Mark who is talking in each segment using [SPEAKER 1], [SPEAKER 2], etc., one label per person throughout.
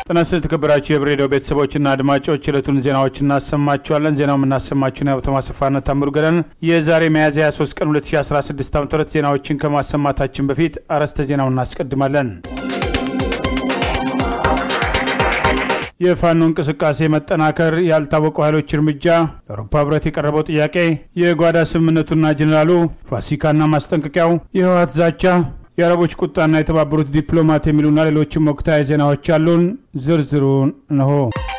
[SPEAKER 1] ጤና ይስጥልኝ የተከበራችሁ የህብር ሬዲዮ ቤተሰቦችና አድማጮች ዕለቱን ዜናዎች እናሰማችኋለን። ዜናው የምናሰማችሁን የሀብቶ ማሰፋና ታምሩ ገደን የዛሬ ሚያዝያ 23 ቀን 2016 ዓ ም ዜናዎችን ከማሰማታችን በፊት አርዕስተ ዜናውን እናስቀድማለን። የፋኖ እንቅስቃሴ መጠናከር፣ ያልታወቁ ኃይሎች እርምጃ፣ ለአውሮፓ ህብረት የቀረበው ጥያቄ፣ የጓዳ ስምምነቱና ጀኔራሉ ፋሲካና ማስጠንቀቂያው፣ የህወሓት ዛቻ የአረቦች ቁጣና የተባበሩት ዲፕሎማት የሚሉና ሌሎችም ወቅታዊ ዜናዎች አሉን። ዝርዝሩን እንሆ።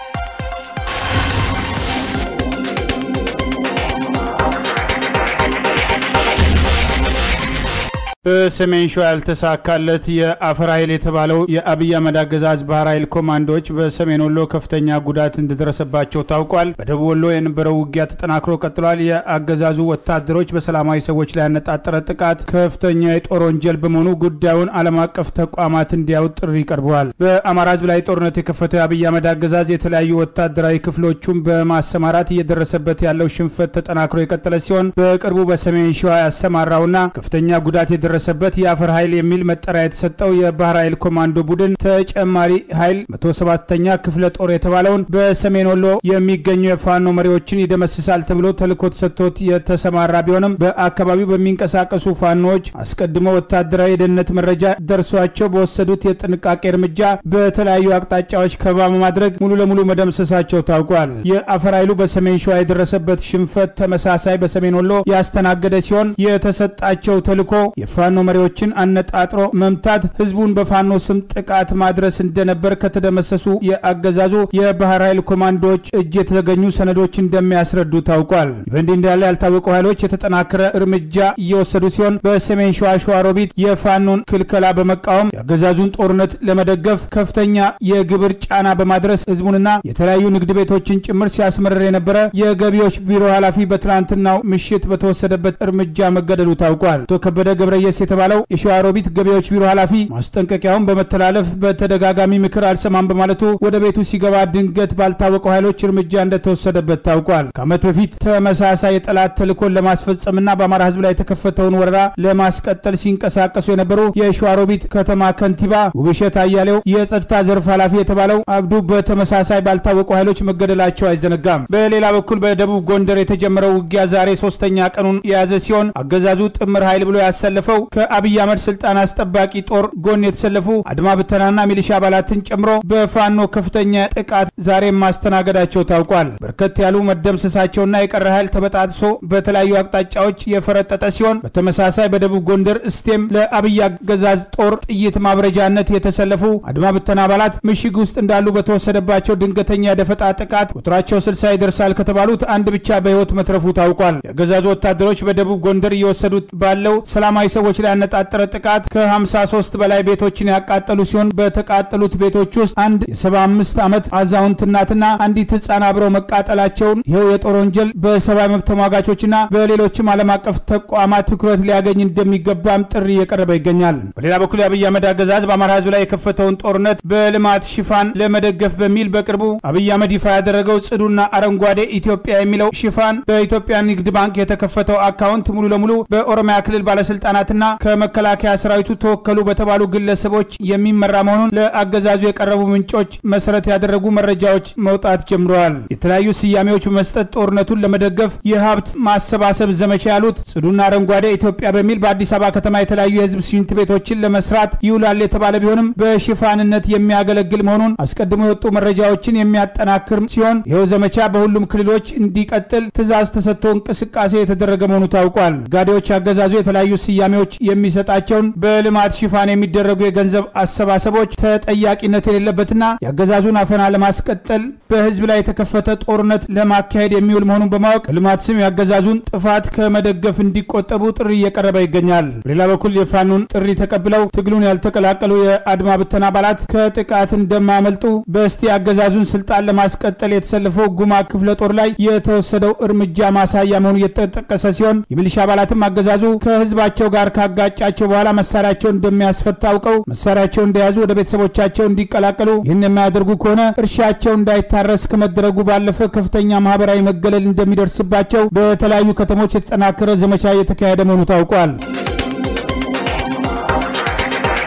[SPEAKER 1] በሰሜን ሸዋ ያልተሳካለት የአፈር ኃይል የተባለው የአብይ አህመድ አገዛዝ ባህር ኃይል ኮማንዶዎች በሰሜን ወሎ ከፍተኛ ጉዳት እንደደረሰባቸው ታውቋል። በደቡብ ወሎ የነበረው ውጊያ ተጠናክሮ ቀጥሏል። የአገዛዙ ወታደሮች በሰላማዊ ሰዎች ላይ ያነጣጠረ ጥቃት ከፍተኛ የጦር ወንጀል በመሆኑ ጉዳዩን ዓለም አቀፍ ተቋማት እንዲያዩት ጥሪ ቀርበዋል። በአማራ ህዝብ ላይ ጦርነት የከፈተው የአብይ አህመድ አገዛዝ የተለያዩ ወታደራዊ ክፍሎቹን በማሰማራት እየደረሰበት ያለው ሽንፈት ተጠናክሮ የቀጠለ ሲሆን በቅርቡ በሰሜን ሸዋ ያሰማራውና ከፍተኛ ጉዳት የደረሰ በት የአፈር ኃይል የሚል መጠሪያ የተሰጠው የባህር ኃይል ኮማንዶ ቡድን ተጨማሪ ኃይል 107ኛ ክፍለ ጦር የተባለውን በሰሜን ወሎ የሚገኙ የፋኖ መሪዎችን ይደመስሳል ተብሎ ተልዕኮ ተሰጥቶት የተሰማራ ቢሆንም በአካባቢው በሚንቀሳቀሱ ፋኖዎች አስቀድሞ ወታደራዊ የደህንነት መረጃ ደርሷቸው በወሰዱት የጥንቃቄ እርምጃ በተለያዩ አቅጣጫዎች ከበባ በማድረግ ሙሉ ለሙሉ መደምሰሳቸው ታውቋል። የአፈር ኃይሉ በሰሜን ሸዋ የደረሰበት ሽንፈት ተመሳሳይ በሰሜን ወሎ ያስተናገደ ሲሆን የተሰጣቸው ተልዕኮ የፋኖ መሪዎችን አነጣጥሮ መምታት፣ ህዝቡን በፋኖ ስም ጥቃት ማድረስ እንደነበር ከተደመሰሱ የአገዛዙ የባህር ኃይል ኮማንዶዎች እጅ የተገኙ ሰነዶች እንደሚያስረዱ ታውቋል። በእንዲህ እንዳለ ያልታወቁ ኃይሎች የተጠናከረ እርምጃ እየወሰዱ ሲሆን በሰሜን ሸዋ ሸዋሮቢት የፋኖን ክልከላ በመቃወም የአገዛዙን ጦርነት ለመደገፍ ከፍተኛ የግብር ጫና በማድረስ ህዝቡንና የተለያዩ ንግድ ቤቶችን ጭምር ሲያስመርር የነበረ የገቢዎች ቢሮ ኃላፊ በትላንትናው ምሽት በተወሰደበት እርምጃ መገደሉ ታውቋል። አቶ ከበደ ገብረየስ የተባለው የሸዋሮቢት ገቢዎች ቢሮ ኃላፊ ማስጠንቀቂያውን በመተላለፍ በተደጋጋሚ ምክር አልሰማም በማለቱ ወደ ቤቱ ሲገባ ድንገት ባልታወቁ ኃይሎች እርምጃ እንደተወሰደበት ታውቋል። ከዓመት በፊት ተመሳሳይ የጠላት ተልዕኮን ለማስፈጸምና በአማራ ህዝብ ላይ የተከፈተውን ወረራ ለማስቀጠል ሲንቀሳቀሱ የነበሩ የሸዋሮቢት ከተማ ከንቲባ ውብሸት አያሌው፣ የጸጥታ ዘርፍ ኃላፊ የተባለው አብዱ በተመሳሳይ ባልታወቁ ኃይሎች መገደላቸው አይዘነጋም። በሌላ በኩል በደቡብ ጎንደር የተጀመረው ውጊያ ዛሬ ሶስተኛ ቀኑን የያዘ ሲሆን አገዛዙ ጥምር ኃይል ብሎ ያሰለፈው ከአብይ አህመድ ስልጣን አስጠባቂ ጦር ጎን የተሰለፉ አድማ ብተናና ሚሊሻ አባላትን ጨምሮ በፋኖ ከፍተኛ ጥቃት ዛሬም ማስተናገዳቸው ታውቋል። በርከት ያሉ መደምሰሳቸውና የቀረ ኃይል ተበጣጥሶ በተለያዩ አቅጣጫዎች የፈረጠጠ ሲሆን በተመሳሳይ በደቡብ ጎንደር እስቴም ለአብይ አገዛዝ ጦር ጥይት ማብረጃነት የተሰለፉ አድማ ብተና አባላት ምሽግ ውስጥ እንዳሉ በተወሰደባቸው ድንገተኛ ደፈጣ ጥቃት ቁጥራቸው ስልሳ ይደርሳል ከተባሉት አንድ ብቻ በህይወት መትረፉ ታውቋል። የአገዛዙ ወታደሮች በደቡብ ጎንደር እየወሰዱት ባለው ሰላማዊ ሰዎች ላይ ያነጣጠረ ጥቃት ከ53 በላይ ቤቶችን ያቃጠሉ ሲሆን በተቃጠሉት ቤቶች ውስጥ አንድ የ75 ዓመት አዛውንት እናትና አንዲት ህፃን አብረው መቃጠላቸውን ይኸው የጦር ወንጀል በሰብአዊ መብት ተሟጋቾችና በሌሎችም ዓለም አቀፍ ተቋማት ትኩረት ሊያገኝ እንደሚገባም ጥሪ እየቀረበ ይገኛል። በሌላ በኩል የአብይ አህመድ አገዛዝ በአማራ ህዝብ ላይ የከፈተውን ጦርነት በልማት ሽፋን ለመደገፍ በሚል በቅርቡ አብይ አህመድ ይፋ ያደረገው ጽዱና አረንጓዴ ኢትዮጵያ የሚለው ሽፋን በኢትዮጵያ ንግድ ባንክ የተከፈተው አካውንት ሙሉ ለሙሉ በኦሮሚያ ክልል ባለስልጣናትና ከመከላከያ ሰራዊቱ ተወከሉ በተባሉ ግለሰቦች የሚመራ መሆኑን ለአገዛዙ የቀረቡ ምንጮች መሰረት ያደረጉ መረጃዎች መውጣት ጀምረዋል። የተለያዩ ስያሜዎች በመስጠት ጦርነቱን ለመደገፍ የሀብት ማሰባሰብ ዘመቻ ያሉት ጽዱና አረንጓዴ ኢትዮጵያ በሚል በአዲስ አበባ ከተማ የተለያዩ የህዝብ ሽንት ቤቶችን ለመስራት ይውላል የተባለ ቢሆንም በሽፋንነት የሚያገለግል መሆኑን አስቀድሞ የወጡ መረጃዎችን የሚያጠናክር ሲሆን ይኸው ዘመቻ በሁሉም ክልሎች እንዲቀጥል ትዕዛዝ ተሰጥቶ እንቅስቃሴ የተደረገ መሆኑ ታውቋል። ጋዴዎች አገዛዙ የተለያዩ ስያሜዎች የሚሰጣቸውን በልማት ሽፋን የሚደረጉ የገንዘብ አሰባሰቦች ተጠያቂነት የሌለበትና የአገዛዙን አፈና ለማስቀጠል በህዝብ ላይ የተከፈተ ጦርነት ለማካሄድ የሚውል መሆኑን በማወቅ በልማት ስም የአገዛዙን ጥፋት ከመደገፍ እንዲቆጠቡ ጥሪ እየቀረበ ይገኛል። በሌላ በኩል የፋኑን ጥሪ ተቀብለው ትግሉን ያልተቀላቀሉ የአድማ ብተና አባላት ከጥቃት እንደማያመልጡ በስቲ አገዛዙን ስልጣን ለማስቀጠል የተሰለፈው ጉማ ክፍለ ጦር ላይ የተወሰደው እርምጃ ማሳያ መሆኑ እየተጠቀሰ ሲሆን የሚሊሻ አባላትም አገዛዙ ከህዝባቸው ጋር ካጋጫቸው በኋላ መሳሪያቸውን እንደሚያስፈታ አውቀው መሳሪያቸውን እንደያዙ ወደ ቤተሰቦቻቸው እንዲቀላቀሉ ይህን የማያደርጉ ከሆነ እርሻቸው እንዳይታረስ ከመደረጉ ባለፈ ከፍተኛ ማህበራዊ መገለል እንደሚደርስባቸው በተለያዩ ከተሞች የተጠናከረ ዘመቻ እየተካሄደ መሆኑ ታውቋል።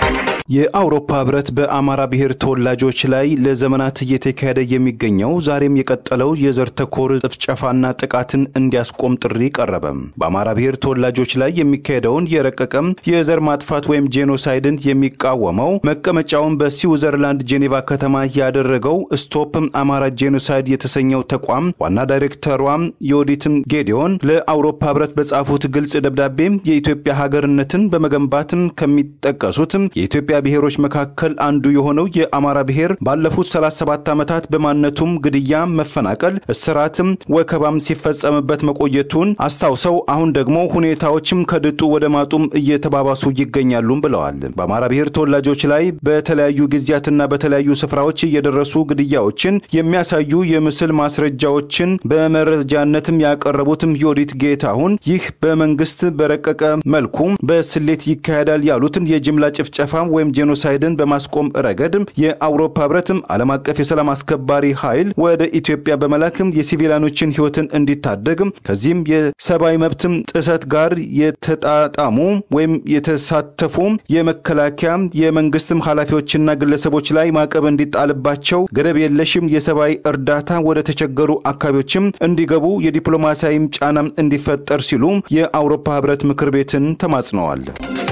[SPEAKER 2] የአውሮፓ ህብረት በአማራ ብሔር ተወላጆች ላይ ለዘመናት እየተካሄደ የሚገኘው ዛሬም የቀጠለው የዘር ተኮር ጭፍጨፋና ጥቃትን እንዲያስቆም ጥሪ ቀረበ። በአማራ ብሔር ተወላጆች ላይ የሚካሄደውን የረቀቀም የዘር ማጥፋት ወይም ጄኖሳይድን የሚቃወመው መቀመጫውን በስዊዘርላንድ ጄኔቫ ከተማ ያደረገው ስቶፕ አማራ ጄኖሳይድ የተሰኘው ተቋም ዋና ዳይሬክተሯ የወዲትም ጌዲዮን ለአውሮፓ ህብረት በጻፉት ግልጽ ደብዳቤ የኢትዮጵያ ሀገርነትን በመገንባትም ከሚጠቀሱትም የኢትዮጵያ ብሔሮች መካከል አንዱ የሆነው የአማራ ብሔር ባለፉት 37 ዓመታት በማንነቱም ግድያ፣ መፈናቀል፣ እስራትም ወከባም ሲፈጸምበት መቆየቱን አስታውሰው አሁን ደግሞ ሁኔታዎችም ከድጡ ወደ ማጡም እየተባባሱ ይገኛሉም ብለዋል። በአማራ ብሔር ተወላጆች ላይ በተለያዩ ጊዜያትና በተለያዩ ስፍራዎች እየደረሱ ግድያዎችን የሚያሳዩ የምስል ማስረጃዎችን በመረጃነትም ያቀረቡትም ዮዲት ጌታሁን ይህ በመንግስት በረቀቀ መልኩ በስሌት ይካሄዳል ያሉትን የጅምላ ጭፍጨፋ ወይም ጄኖሳይድን በማስቆም ረገድ የአውሮፓ ህብረትም ዓለም አቀፍ የሰላም አስከባሪ ኃይል ወደ ኢትዮጵያ በመላክም የሲቪሊያኖችን ህይወትን እንዲታደግ ከዚህም የሰብአዊ መብትም ጥሰት ጋር የተጣጣሙ ወይም የተሳተፉ የመከላከያ የመንግስትም ኃላፊዎችና ግለሰቦች ላይ ማዕቀብ እንዲጣልባቸው ገደብ የለሽም የሰብአዊ እርዳታ ወደ ተቸገሩ አካባቢዎችም እንዲገቡ የዲፕሎማሲያዊም ጫናም እንዲፈጠር ሲሉ የአውሮፓ ህብረት ምክር ቤትን ተማጽነዋል።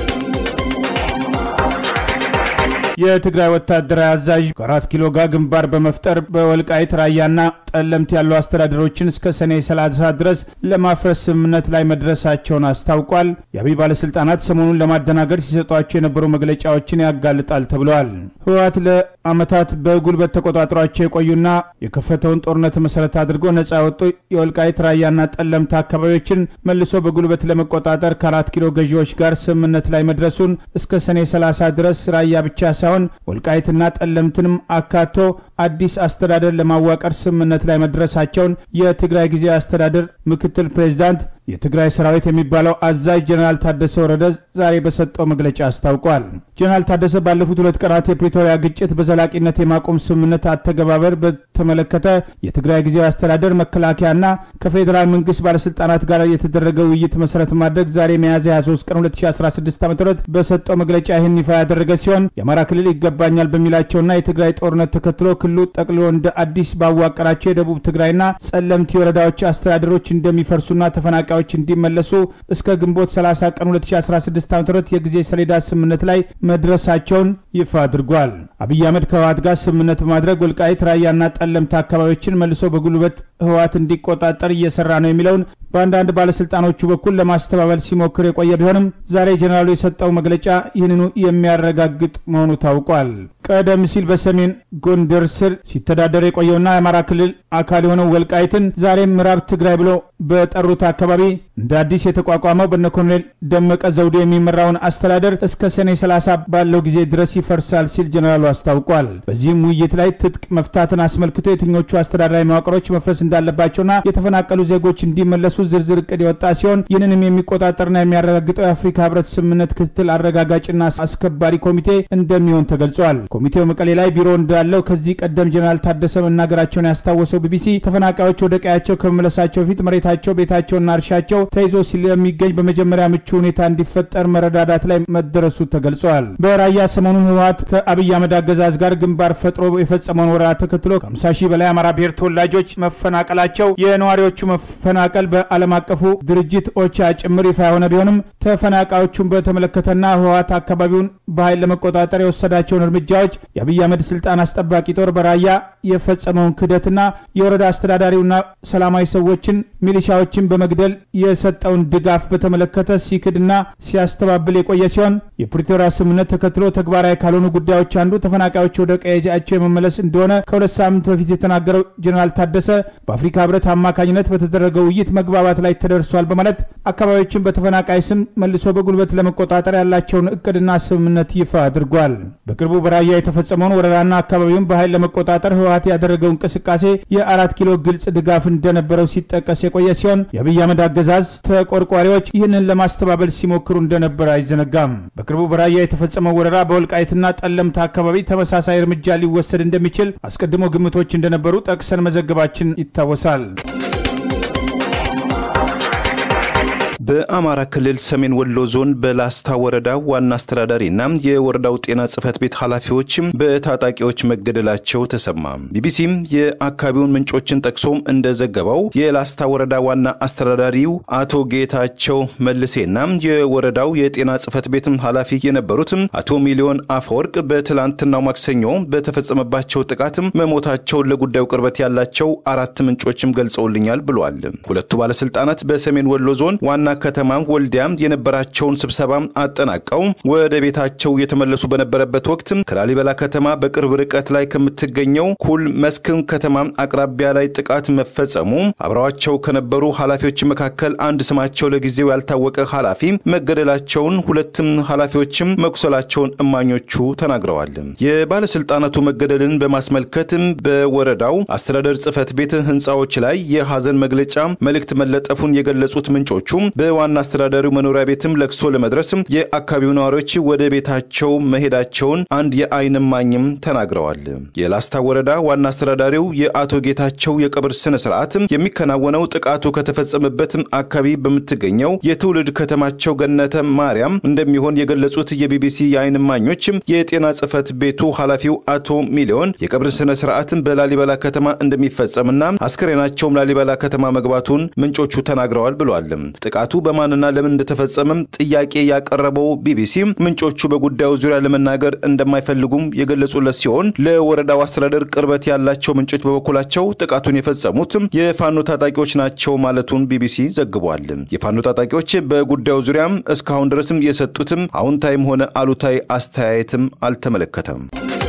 [SPEAKER 1] የትግራይ ወታደራዊ አዛዥ ከአራት ኪሎ ጋር ግንባር በመፍጠር በወልቃይት ራያና ጠለምት ያሉ አስተዳደሮችን እስከ ሰኔ 30 ድረስ ለማፍረስ ስምምነት ላይ መድረሳቸውን አስታውቋል። የአብይ ባለስልጣናት ሰሞኑን ለማደናገር ሲሰጧቸው የነበሩ መግለጫዎችን ያጋልጣል ተብለዋል። ህወሓት ለአመታት በጉልበት ተቆጣጥሯቸው የቆዩና የከፈተውን ጦርነት መሰረት አድርጎ ነጻ ያወጡ የወልቃይት ራያና ጠለምት አካባቢዎችን መልሶ በጉልበት ለመቆጣጠር ከአራት ኪሎ ገዢዎች ጋር ስምምነት ላይ መድረሱን እስከ ሰኔ 30 ድረስ ራያ ብቻ ሳይሆን ወልቃይትና ጠለምትንም አካቶ አዲስ አስተዳደር ለማዋቀር ስምምነት ላይ መድረሳቸውን የትግራይ ጊዜያዊ አስተዳደር ምክትል ፕሬዚዳንት የትግራይ ሰራዊት የሚባለው አዛዥ ጀነራል ታደሰ ወረደ ዛሬ በሰጠው መግለጫ አስታውቋል። ጀነራል ታደሰ ባለፉት ሁለት ቀናት የፕሪቶሪያ ግጭት በዘላቂነት የማቆም ስምምነት አተገባበር በተመለከተ የትግራይ ጊዜያዊ አስተዳደር መከላከያና ከፌዴራል መንግስት ባለስልጣናት ጋር የተደረገ ውይይት መሰረት ማድረግ ዛሬ ሚያዝያ 23 ቀን 2016 ዓ ም በሰጠው መግለጫ ይህን ይፋ ያደረገ ሲሆን የአማራ ክልል ይገባኛል በሚላቸውና የትግራይ ጦርነት ተከትሎ ክልሉ ጠቅልሎ እንደ አዲስ ባዋቀራቸው የደቡብ ትግራይና ጸለምቲ ወረዳዎች አስተዳደሮች እንደሚፈርሱና ተፈናቃዮች እንዲመለሱ እስከ ግንቦት 30 ቀን 2016 ዓ ም የጊዜ ሰሌዳ ስምምነት ላይ መድረሳቸውን ይፋ አድርጓል። አብይ አህመድ ከህወሓት ጋር ስምምነት በማድረግ ወልቃይት ራያና ጠለምት አካባቢዎችን መልሶ በጉልበት ህወሓት እንዲቆጣጠር እየሰራ ነው የሚለውን በአንዳንድ ባለስልጣኖቹ በኩል ለማስተባበል ሲሞክር የቆየ ቢሆንም ዛሬ ጀኔራሉ የሰጠው መግለጫ ይህንኑ የሚያረጋግጥ መሆኑ ታውቋል። ቀደም ሲል በሰሜን ጎንደር ስር ሲተዳደር የቆየውና የአማራ ክልል አካል የሆነው ወልቃይትን ዛሬም ምዕራብ ትግራይ ብሎ በጠሩት አካባቢ እንደ አዲስ የተቋቋመው በነ ኮሎኔል ደመቀ ዘውዱ የሚመራውን አስተዳደር እስከ ሰኔ 30 ባለው ጊዜ ድረስ ይፈርሳል ሲል ጀኔራሉ አስታውቋል። በዚህም ውይይት ላይ ትጥቅ መፍታትን አስመልክቶ የትኞቹ አስተዳደራዊ መዋቅሮች መፍረስ እንዳለባቸውና የተፈናቀሉ ዜጎች እንዲመለሱ ዝርዝር እቅድ የወጣ ሲሆን ይህንንም የሚቆጣጠርና የሚያረጋግጠው የአፍሪካ ህብረት ስምምነት ክትትል አረጋጋጭና አስከባሪ ኮሚቴ እንደሚሆን ተገልጿል። ኮሚቴው መቀሌ ላይ ቢሮ እንዳለው ከዚህ ቀደም ጀኔራል ታደሰ መናገራቸውን ያስታወሰው ቢቢሲ ተፈናቃዮች ወደ ቀያቸው ከመመለሳቸው በፊት መሬታቸው፣ ቤታቸውና እርሻቸው ተይዞ ስለሚገኝ በመጀመሪያ ምቹ ሁኔታ እንዲፈጠር መረዳዳት ላይ መደረሱ ተገልጿል። በራያ ሰሞኑን ህወሓት ከአብይ አህመድ አገዛዝ ጋር ግንባር ፈጥሮ የፈጸመውን ወረራ ተከትሎ ከ50 ሺህ በላይ አማራ ብሔር ተወላጆች መፈናቀላቸው የነዋሪዎቹ መፈናቀል በዓለም አቀፉ ድርጅት ኦቻ ጭምር ይፋ የሆነ ቢሆንም ተፈናቃዮቹን በተመለከተና ህወሓት አካባቢውን በኃይል ለመቆጣጠር የወሰዳቸውን እርምጃዎች የአብይ አህመድ ስልጣን አስጠባቂ ጦር በራያ የፈጸመውን ክህደትና የወረዳ አስተዳዳሪውና ሰላማዊ ሰዎችን ሚሊሻዎችን በመግደል የሰጠውን ድጋፍ በተመለከተ ሲክድና ሲያስተባብል የቆየ ሲሆን የፕሪቶሪያ ስምምነት ተከትሎ ተግባራዊ ካልሆኑ ጉዳዮች አንዱ ተፈናቃዮች ወደ ቀያቸው የመመለስ እንደሆነ ከሁለት ሳምንት በፊት የተናገረው ጀኔራል ታደሰ በአፍሪካ ህብረት አማካኝነት በተደረገው ውይይት መግባባት ላይ ተደርሷል በማለት አካባቢዎችን በተፈናቃይ ስም መልሶ በጉልበት ለመቆጣጠር ያላቸውን እቅድና ስምምነት ይፋ አድርጓል። በቅርቡ በራያ የተፈጸመውን ወረራና አካባቢውን በኃይል ለመቆጣጠር ህወሓት ያደረገው እንቅስቃሴ የአራት ኪሎ ግልጽ ድጋፍ እንደነበረው ሲጠቀስ የቆየ ሲሆን የአብይ አህመድ አገዛዝ ተቆርቋሪዎች ይህንን ለማስተባበል ሲሞክሩ እንደነበር አይዘነጋም። በቅርቡ በራያ የተፈጸመው ወረራ በወልቃይትና ጠለምት አካባቢ ተመሳሳይ እርምጃ ሊወሰድ እንደሚችል አስቀድሞ ግምቶች እንደነበሩ ጠቅሰን መዘገባችን ይታወሳል።
[SPEAKER 2] በአማራ ክልል ሰሜን ወሎ ዞን በላስታ ወረዳ ዋና አስተዳዳሪና የወረዳው ጤና ጽሕፈት ቤት ኃላፊዎች በታጣቂዎች መገደላቸው ተሰማ። ቢቢሲም የአካባቢውን ምንጮችን ጠቅሶም እንደዘገበው የላስታ ወረዳ ዋና አስተዳዳሪው አቶ ጌታቸው መልሴና የወረዳው የጤና ጽሕፈት ቤት ኃላፊ የነበሩት አቶ ሚሊዮን አፈወርቅ በትላንትናው ማክሰኞ በተፈጸመባቸው ጥቃት መሞታቸውን ለጉዳዩ ቅርበት ያላቸው አራት ምንጮችም ገልጸውልኛል ብሏል። ሁለቱ ባለስልጣናት በሰሜን ወሎ ዞን ዋና ከተማ ወልዲያ የነበራቸውን ስብሰባ አጠናቀው ወደ ቤታቸው የተመለሱ በነበረበት ወቅት ከላሊበላ ከተማ በቅርብ ርቀት ላይ ከምትገኘው ኩል መስክን ከተማ አቅራቢያ ላይ ጥቃት መፈጸሙ አብረዋቸው ከነበሩ ኃላፊዎች መካከል አንድ ስማቸው ለጊዜው ያልታወቀ ኃላፊ መገደላቸውን፣ ሁለትም ኃላፊዎችም መቁሰላቸውን እማኞቹ ተናግረዋል። የባለስልጣናቱ መገደልን በማስመልከት በወረዳው አስተዳደር ጽሕፈት ቤት ህንፃዎች ላይ የሐዘን መግለጫ መልእክት መለጠፉን የገለጹት ምንጮቹ በዋና አስተዳዳሪው መኖሪያ ቤትም ለቅሶ ለመድረስ የአካባቢው ነዋሪዎች ወደ ቤታቸው መሄዳቸውን አንድ የዓይን እማኝም ተናግረዋል። የላስታ ወረዳ ዋና አስተዳዳሪው የአቶ ጌታቸው የቀብር ስነ ስርዓት የሚከናወነው ጥቃቱ ከተፈጸመበት አካባቢ በምትገኘው የትውልድ ከተማቸው ገነተ ማርያም እንደሚሆን የገለጹት የቢቢሲ የዓይን እማኞች የጤና ጽሕፈት ቤቱ ኃላፊው አቶ ሚሊዮን የቀብር ስነ ስርዓትን በላሊበላ ከተማ እንደሚፈጸምና አስክሬናቸውም ላሊበላ ከተማ መግባቱን ምንጮቹ ተናግረዋል ብሏል። ጥቃቱ በማንና ለምን እንደተፈጸመም ጥያቄ ያቀረበው ቢቢሲ ምንጮቹ በጉዳዩ ዙሪያ ለመናገር እንደማይፈልጉም የገለጹለት ሲሆን ለወረዳው አስተዳደር ቅርበት ያላቸው ምንጮች በበኩላቸው ጥቃቱን የፈጸሙት የፋኖ ታጣቂዎች ናቸው ማለቱን ቢቢሲ ዘግቧል። የፋኖ ታጣቂዎች በጉዳዩ ዙሪያም እስካሁን ድረስም የሰጡትም አዎንታዊም ሆነ አሉታዊ አስተያየትም አልተመለከተም።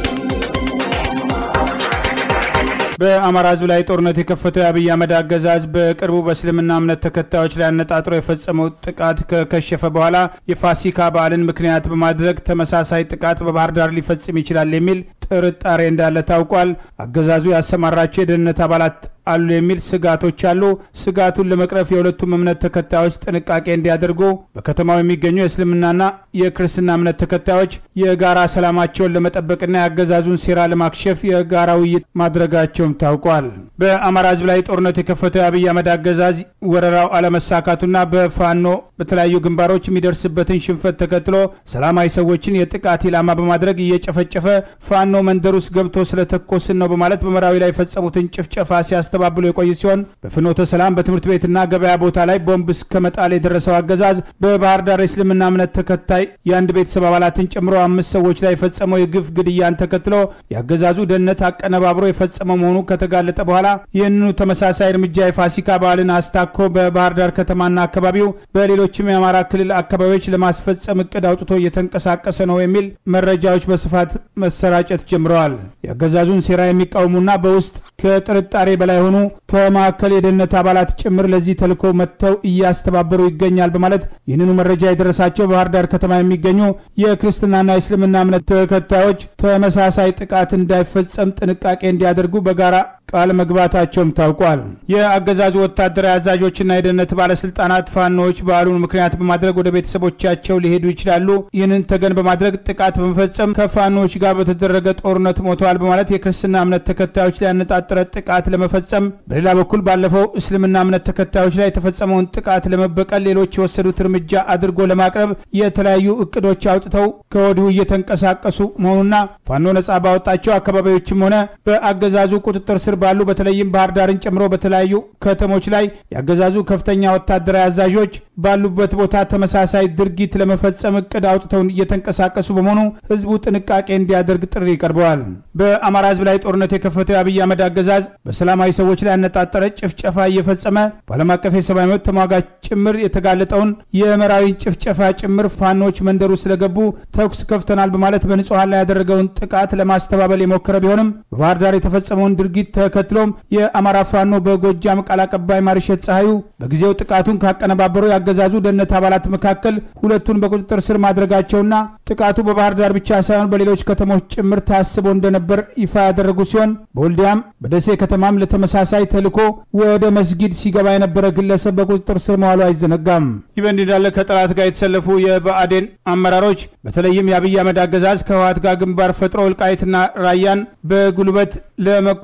[SPEAKER 1] በአማራ ሕዝብ ላይ ጦርነት የከፈተው የአብይ አህመድ አገዛዝ በቅርቡ በእስልምና እምነት ተከታዮች ላይ አነጣጥሮ የፈጸመው ጥቃት ከከሸፈ በኋላ የፋሲካ በዓልን ምክንያት በማድረግ ተመሳሳይ ጥቃት በባህር ዳር ሊፈጽም ይችላል የሚል ጥርጣሬ እንዳለ ታውቋል። አገዛዙ ያሰማራቸው የደህንነት አባላት አሉ የሚል ስጋቶች አሉ። ስጋቱን ለመቅረፍ የሁለቱም እምነት ተከታዮች ጥንቃቄ እንዲያደርጉ በከተማው የሚገኙ የእስልምናና የክርስትና እምነት ተከታዮች የጋራ ሰላማቸውን ለመጠበቅና የአገዛዙን ሴራ ለማክሸፍ የጋራ ውይይት ማድረጋቸውም ታውቋል። በአማራ ህዝብ ላይ ጦርነት የከፈተው የአብይ አህመድ አገዛዝ ወረራው አለመሳካቱና በፋኖ በተለያዩ ግንባሮች የሚደርስበትን ሽንፈት ተከትሎ ሰላማዊ ሰዎችን የጥቃት ኢላማ በማድረግ እየጨፈጨፈ ፋኖ መንደር ውስጥ ገብቶ ስለተኮስን ነው በማለት በመራዊ ላይ የፈጸሙትን ጭፍጨፋ ሲያስተባብሉ የቆዩ ሲሆን በፍኖተ ሰላም በትምህርት ቤትና ገበያ ቦታ ላይ ቦምብ እስከ መጣል የደረሰው አገዛዝ በባህር ዳር የእስልምና እምነት ተከታይ የአንድ ቤተሰብ አባላትን ጨምሮ አምስት ሰዎች ላይ የፈጸመው የግፍ ግድያን ተከትሎ የአገዛዙ ደህንነት አቀነባብሮ የፈጸመው መሆኑ ከተጋለጠ በኋላ ይህንኑ ተመሳሳይ እርምጃ የፋሲካ በዓልን አስታኮ በባህር ዳር ከተማና አካባቢው በሌሎችም የአማራ ክልል አካባቢዎች ለማስፈጸም እቅድ አውጥቶ እየተንቀሳቀሰ ነው የሚል መረጃዎች በስፋት መሰራጨት ጀምረዋል። የአገዛዙን ሴራ የሚቃወሙና በውስጥ ከጥርጣሬ በላይ የሆኑ ከማዕከል የደህንነት አባላት ጭምር ለዚህ ተልዕኮ መጥተው እያስተባበሩ ይገኛል በማለት ይህንኑ መረጃ የደረሳቸው ባህር ዳር ከተማ የሚገኙ የክርስትናና የእስልምና እምነት ተከታዮች ተመሳሳይ ጥቃት እንዳይፈጸም ጥንቃቄ እንዲያደርጉ በጋራ ቃል መግባታቸውም ታውቋል። የአገዛዙ ወታደራዊ አዛዦችና የደህንነት ባለስልጣናት ፋኖዎች በዓሉን ምክንያት በማድረግ ወደ ቤተሰቦቻቸው ሊሄዱ ይችላሉ፣ ይህንን ተገን በማድረግ ጥቃት በመፈጸም ከፋኖዎች ጋር በተደረገ ጦርነት ሞተዋል በማለት የክርስትና እምነት ተከታዮች ላይ ያነጣጠረ ጥቃት ለመፈጸም፣ በሌላ በኩል ባለፈው እስልምና እምነት ተከታዮች ላይ የተፈጸመውን ጥቃት ለመበቀል ሌሎች የወሰዱት እርምጃ አድርጎ ለማቅረብ የተለያዩ እቅዶች አውጥተው ከወዲሁ እየተንቀሳቀሱ መሆኑና ፋኖ ነጻ ባወጣቸው አካባቢዎችም ሆነ በአገዛዙ ቁጥጥር ስር ባሉ በተለይም ባህር ዳርን ጨምሮ በተለያዩ ከተሞች ላይ ያገዛዙ ከፍተኛ ወታደራዊ አዛዦች ባሉበት ቦታ ተመሳሳይ ድርጊት ለመፈጸም እቅድ አውጥተው እየተንቀሳቀሱ በመሆኑ ህዝቡ ጥንቃቄ እንዲያደርግ ጥሪ ቀርበዋል። በአማራ ህዝብ ላይ ጦርነት የከፈተው የአብይ አህመድ አገዛዝ በሰላማዊ ሰዎች ላይ ያነጣጠረ ጭፍጨፋ እየፈጸመ በዓለም አቀፍ የሰብአዊ መብት ተሟጋች ጭምር የተጋለጠውን የመራዊን ጭፍጨፋ ጭምር ፋኖች መንደሩ ስለገቡ ተኩስ ከፍተናል በማለት በንጹሐን ላይ ያደረገውን ጥቃት ለማስተባበል የሞከረ ቢሆንም በባህር ዳር የተፈጸመውን ድርጊት ተከትሎም የአማራ ፋኖ በጎጃም ቃል አቀባይ ማርሸት ፀሐዩ በጊዜው ጥቃቱን ካቀነባበሩ ያገዛዙ ደህንነት አባላት መካከል ሁለቱን በቁጥጥር ስር ማድረጋቸውና ጥቃቱ በባህር ዳር ብቻ ሳይሆን በሌሎች ከተሞች ጭምር ታስቦ እንደነበር ይፋ ያደረጉ ሲሆን በወልዲያም በደሴ ከተማም ለተመሳሳይ ተልዕኮ ወደ መስጊድ ሲገባ የነበረ ግለሰብ በቁጥጥር ስር መዋሉ አይዘነጋም። ይህ በእንዲህ እንዳለ ከጠላት ጋር የተሰለፉ የብአዴን አመራሮች በተለይም የአብይ አህመድ አገዛዝ ከህወሓት ጋር ግንባር ፈጥሮ ወልቃይትና ራያን በጉልበት ለመቆጣጠር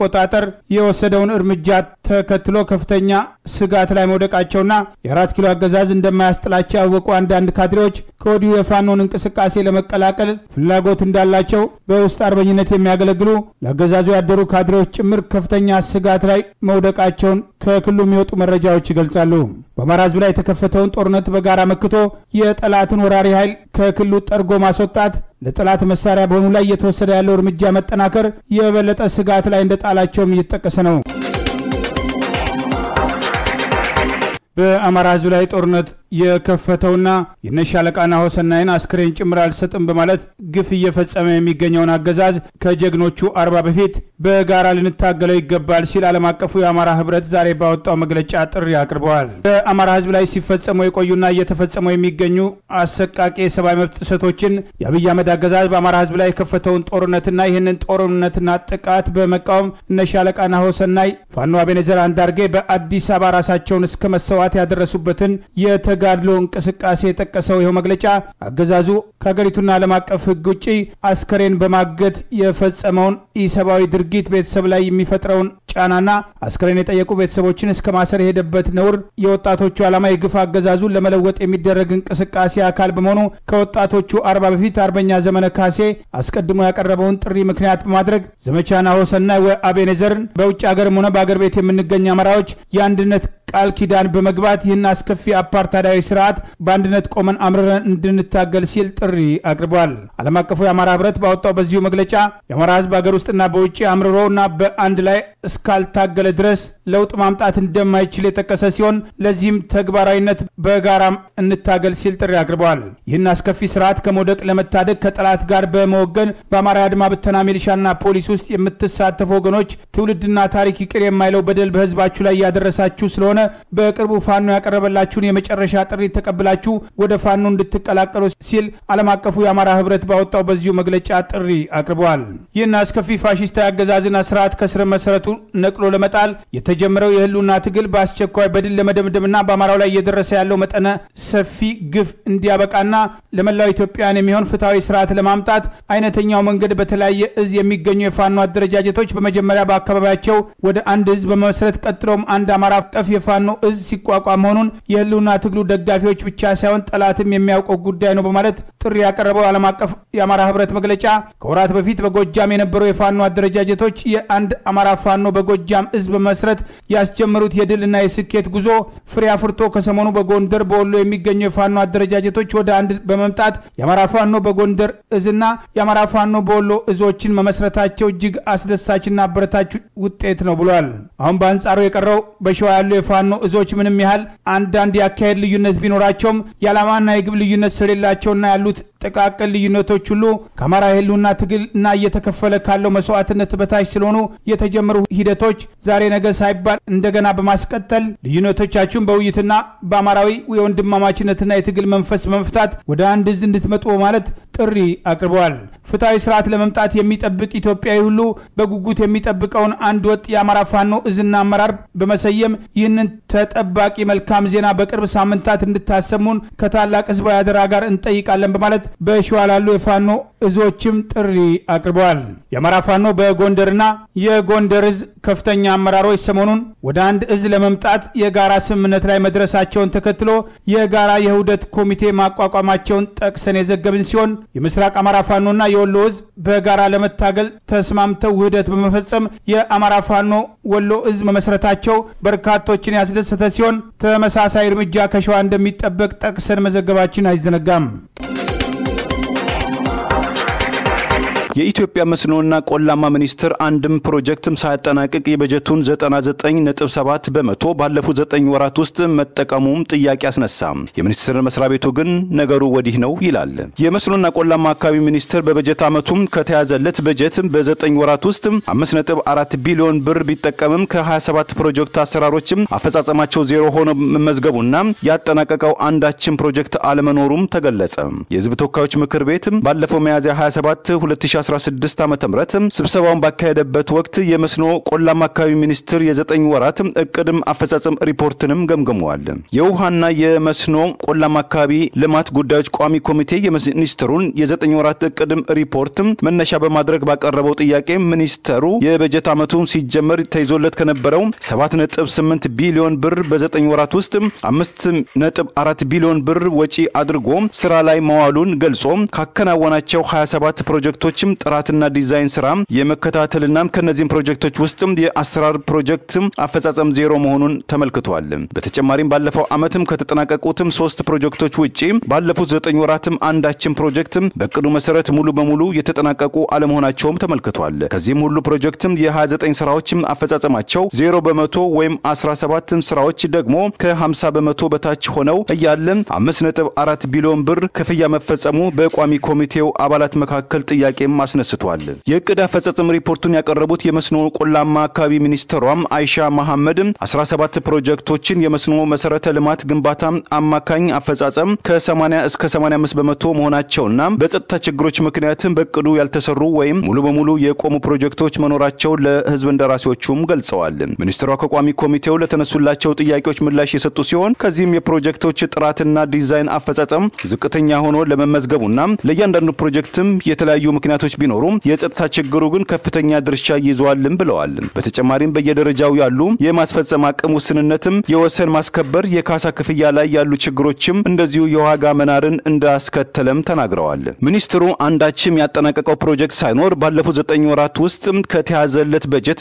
[SPEAKER 1] የወሰደውን እርምጃ ተከትሎ ከፍተኛ ስጋት ላይ መውደቃቸውና የአራት ኪሎ አገዛዝ እንደማያስጥላቸው ያወቁ አንዳንድ ካድሬዎች ከወዲሁ የፋኖን እንቅስቃሴ ለመቀላቀል ፍላጎት እንዳላቸው በውስጥ አርበኝነት የሚያገለግሉ ለአገዛዙ ያደሩ ካድሬዎች ጭምር ከፍተኛ ስጋት ላይ መውደቃቸውን ከክልሉ የሚወጡ መረጃዎች ይገልጻሉ። በአማራ ሕዝብ ላይ የተከፈተውን ጦርነት በጋራ መክቶ የጠላትን ወራሪ ኃይል ከክልሉ ጠርጎ ማስወጣት ለጠላት መሳሪያ በሆኑ ላይ እየተወሰደ ያለው እርምጃ መጠናከር የበለጠ ስጋት ላይ እንደጣላቸውም እየተጠቀሰ ነው። በአማራ ህዝብ ላይ ጦርነት የከፈተውና የነሻለቃና ሆሰናይን አስክሬን ጭምር አልሰጥም በማለት ግፍ እየፈጸመ የሚገኘውን አገዛዝ ከጀግኖቹ አርባ በፊት በጋራ ልንታገለው ይገባል ሲል ዓለም አቀፉ የአማራ ህብረት ዛሬ ባወጣው መግለጫ ጥሪ አቅርበዋል። በአማራ ህዝብ ላይ ሲፈጸሙ የቆዩና እየተፈጸሙ የሚገኙ አሰቃቂ የሰብአዊ መብት ጥሰቶችን የአብይ አህመድ አገዛዝ በአማራ ህዝብ ላይ የከፈተውን ጦርነትና ይህንን ጦርነትና ጥቃት በመቃወም እነሻለቃና ሆሰናይ ፋኖ አቤኔዘር አንዳርጌ በአዲስ አበባ ራሳቸውን እስከ መሰዋት ያደረሱበትን የተጋድሎ እንቅስቃሴ የጠቀሰው ይኸው መግለጫ አገዛዙ ከሀገሪቱና ዓለም አቀፍ ህግ ውጭ አስከሬን በማገት የፈጸመውን ኢሰብአዊ ድርጊት ቤተሰብ ላይ የሚፈጥረውን ጫናና አስከሬን የጠየቁ ቤተሰቦችን እስከ ማሰር የሄደበት ነውር የወጣቶቹ ዓላማ የግፍ አገዛዙን ለመለወጥ የሚደረግ እንቅስቃሴ አካል በመሆኑ ከወጣቶቹ አርባ በፊት አርበኛ ዘመነ ካሴ አስቀድሞ ያቀረበውን ጥሪ ምክንያት በማድረግ ዘመቻ ናሆሰናይ ወአቤኔዘርን በውጭ ሀገርም ሆነ በአገር ቤት የምንገኝ አማራዎች የአንድነት ቃል ኪዳን በመግባት ይህን አስከፊ አፓርታይዳዊ ስርዓት በአንድነት ቆመን አምርረን እንድንታገል ሲል ጥሪ አቅርቧል። ዓለም አቀፉ የአማራ ህብረት ባወጣው በዚሁ መግለጫ የአማራ ህዝብ ሀገር ውስጥና በውጭ አምርሮና በአንድ ላይ እስካልታገለ ድረስ ለውጥ ማምጣት እንደማይችል የጠቀሰ ሲሆን ለዚህም ተግባራዊነት በጋራም እንታገል ሲል ጥሪ አቅርበዋል። ይህን አስከፊ ስርዓት ከመውደቅ ለመታደግ ከጠላት ጋር በመወገን በአማራ አድማ ብተና ሚሊሻና ፖሊስ ውስጥ የምትሳተፉ ወገኖች ትውልድና ታሪክ ይቅር የማይለው በደል በህዝባችሁ ላይ ያደረሳችሁ ስለሆነ በቅርቡ ፋኖ ያቀረበላችሁን የመጨረሻ ጥሪ ተቀብላችሁ ወደ ፋኖ እንድትቀላቀሉ ሲል ዓለም አቀፉ የአማራ ህብረት ባወጣው በዚሁ መግለጫ ጥሪ አቅርበዋል። ይህን አስከፊ ፋሽስታዊ አገዛዝና ስርዓት ከስረ መሰረቱ ነቅሎ ለመጣል የተጀመረው የህልውና ትግል በአስቸኳይ በድል ለመደምደምና በአማራው ላይ እየደረሰ ያለው መጠነ ሰፊ ግፍ እንዲያበቃና ለመላው ኢትዮጵያን የሚሆን ፍትሐዊ ስርዓት ለማምጣት አይነተኛው መንገድ በተለያየ እዝ የሚገኙ የፋኖ አደረጃጀቶች በመጀመሪያ በአካባቢያቸው ወደ አንድ እዝ በመመስረት ቀጥሎም አንድ አማራ አቀፍ የፋኖ እዝ ሲቋቋም መሆኑን የህልውና ትግሉ ደጋፊዎች ብቻ ሳይሆን ጠላትም የሚያውቀው ጉዳይ ነው በማለት ጥሪ ያቀረበው ዓለም አቀፍ የአማራ ህብረት መግለጫ ከወራት በፊት በጎጃም የነበሩ የፋኖ አደረጃጀቶች የአንድ አማራ ፋኖ በጎጃም እዝ በመስረት ያስጀመሩት የድልና የስኬት ጉዞ ፍሬ አፍርቶ ከሰሞኑ በጎንደር በወሎ የሚገኙ የፋኖ አደረጃጀቶች ወደ አንድ በመምጣት የአማራ ፋኖ በጎንደር እዝና የአማራ ፋኖ በወሎ እዞችን መመስረታቸው እጅግ አስደሳችና አበረታች ውጤት ነው ብሏል። አሁን በአንጻሩ የቀረው በሸዋ ያሉ የፋኖ እዞች ምንም ያህል አንዳንድ የአካሄድ ልዩነት ቢኖራቸውም የዓላማና የግብ ልዩነት ስለሌላቸውና ያሉት ጥቃቅን ልዩነቶች ሁሉ ከአማራ የህልውና ትግል እና እየተከፈለ ካለው መስዋዕትነት በታች ስለሆኑ የተጀመሩ ሂደቶች ዛሬ ነገ ሳይባል እንደገና በማስቀጠል ልዩነቶቻችሁን በውይይትና በአማራዊ የወንድማማችነትና የትግል መንፈስ በመፍታት ወደ አንድ እዝ እንድትመጡ በማለት ጥሪ አቅርበዋል። ፍትሐዊ ስርዓት ለመምጣት የሚጠብቅ ኢትዮጵያዊ ሁሉ በጉጉት የሚጠብቀውን አንድ ወጥ የአማራ ፋኖ እዝና አመራር በመሰየም ይህንን ተጠባቂ መልካም ዜና በቅርብ ሳምንታት እንድታሰሙን ከታላቅ ህዝባዊ አደራ ጋር እንጠይቃለን በማለት በሸዋ ላሉ የፋኖ እዞችም ጥሪ አቅርበዋል። የአማራ ፋኖ በጎንደርና የጎንደር እዝ ከፍተኛ አመራሮች ሰሞኑን ወደ አንድ እዝ ለመምጣት የጋራ ስምምነት ላይ መድረሳቸውን ተከትሎ የጋራ የውህደት ኮሚቴ ማቋቋማቸውን ጠቅሰን የዘገብን ሲሆን የምስራቅ አማራ ፋኖና የወሎ እዝ በጋራ ለመታገል ተስማምተው ውህደት በመፈጸም የአማራ ፋኖ ወሎ እዝ መመስረታቸው በርካቶችን ያስደሰተ ሲሆን ተመሳሳይ እርምጃ ከሸዋ እንደሚጠበቅ ጠቅሰን መዘገባችን አይዘነጋም።
[SPEAKER 2] የኢትዮጵያ መስኖና ቆላማ ሚኒስቴር አንድም ፕሮጀክትም ሳያጠናቅቅ የበጀቱን 99.7 በመቶ ባለፉት 9 ወራት ውስጥ መጠቀሙም ጥያቄ አስነሳ። የሚኒስቴር መስሪያ ቤቱ ግን ነገሩ ወዲህ ነው ይላል። የመስኖና ቆላማ አካባቢ ሚኒስቴር በበጀት ዓመቱም ከተያዘለት በጀት በ9 ወራት ውስጥ 5.4 ቢሊዮን ብር ቢጠቀምም ከ27 ፕሮጀክት አሰራሮችም አፈጻጸማቸው ዜሮ ሆኖ መመዝገቡና ያጠናቀቀው አንዳችን ፕሮጀክት አለመኖሩም ተገለጸ። የህዝብ ተወካዮች ምክር ቤት ባለፈው ሚያዝያ 27 2016 ዓ ም ስብሰባውን ባካሄደበት ወቅት የመስኖ ቆላማ አካባቢ ሚኒስትር የዘጠኝ ወራት እቅድም አፈጻጸም ሪፖርትንም ገምግመዋል። የውሃና የመስኖ ቆላማ አካባቢ ልማት ጉዳዮች ቋሚ ኮሚቴ የሚኒስትሩን የዘጠኝ ወራት እቅድም ሪፖርት መነሻ በማድረግ ባቀረበው ጥያቄ ሚኒስተሩ የበጀት ዓመቱ ሲጀመር ተይዞለት ከነበረው 7.8 ቢሊዮን ብር በዘጠኝ ወራት ውስጥ 5.4 ቢሊዮን ብር ወጪ አድርጎ ስራ ላይ መዋሉን ገልጾ ካከናወናቸው 27 ፕሮጀክቶችም ጥራትና ዲዛይን ስራ የመከታተልና ከነዚህም ፕሮጀክቶች ውስጥ የአሰራር ፕሮጀክት አፈጻጸም ዜሮ መሆኑን ተመልክቷል። በተጨማሪም ባለፈው ዓመትም ከተጠናቀቁትም ሶስት ፕሮጀክቶች ውጪ ባለፉት ዘጠኝ ወራትም አንዳችን ፕሮጀክት በእቅዱ መሰረት ሙሉ በሙሉ የተጠናቀቁ አለመሆናቸውም ተመልክቷል። ከዚህም ሁሉ ፕሮጀክትም የ29 ስራዎችም አፈጻጸማቸው ዜሮ በመቶ ወይም 17 ስራዎች ደግሞ ከ50 በመቶ በታች ሆነው እያለ 5.4 ቢሊዮን ብር ክፍያ መፈጸሙ በቋሚ ኮሚቴው አባላት መካከል ጥያቄም አስነስቷል። የእቅድ አፈጻጸም ሪፖርቱን ያቀረቡት የመስኖ ቆላማ አካባቢ ሚኒስትሯም አይሻ መሐመድ 17 ፕሮጀክቶችን የመስኖ መሰረተ ልማት ግንባታ አማካኝ አፈጻጸም ከ80 እስከ 85 በመቶ መሆናቸውና በጸጥታ ችግሮች ምክንያትም በእቅዱ ያልተሰሩ ወይም ሙሉ በሙሉ የቆሙ ፕሮጀክቶች መኖራቸውን ለህዝብ እንደራሴዎቹም ገልጸዋል። ሚኒስትሯ ከቋሚ ኮሚቴው ለተነሱላቸው ጥያቄዎች ምላሽ የሰጡ ሲሆን ከዚህም የፕሮጀክቶች ጥራትና ዲዛይን አፈጻጸም ዝቅተኛ ሆኖ ለመመዝገቡና ለእያንዳንዱ ፕሮጀክትም የተለያዩ ምክንያቶች ቢኖሩም የጸጥታ ችግሩ ግን ከፍተኛ ድርሻ ይዘዋልም ብለዋል። በተጨማሪም በየደረጃው ያሉ የማስፈጸም አቅም ውስንነትም፣ የወሰን ማስከበር፣ የካሳ ክፍያ ላይ ያሉ ችግሮችም እንደዚሁ የዋጋ መናርን እንዳስከተለም ተናግረዋል። ሚኒስትሩ አንዳችም ያጠናቀቀው ፕሮጀክት ሳይኖር ባለፉት ዘጠኝ ወራት ውስጥ ከተያዘለት በጀት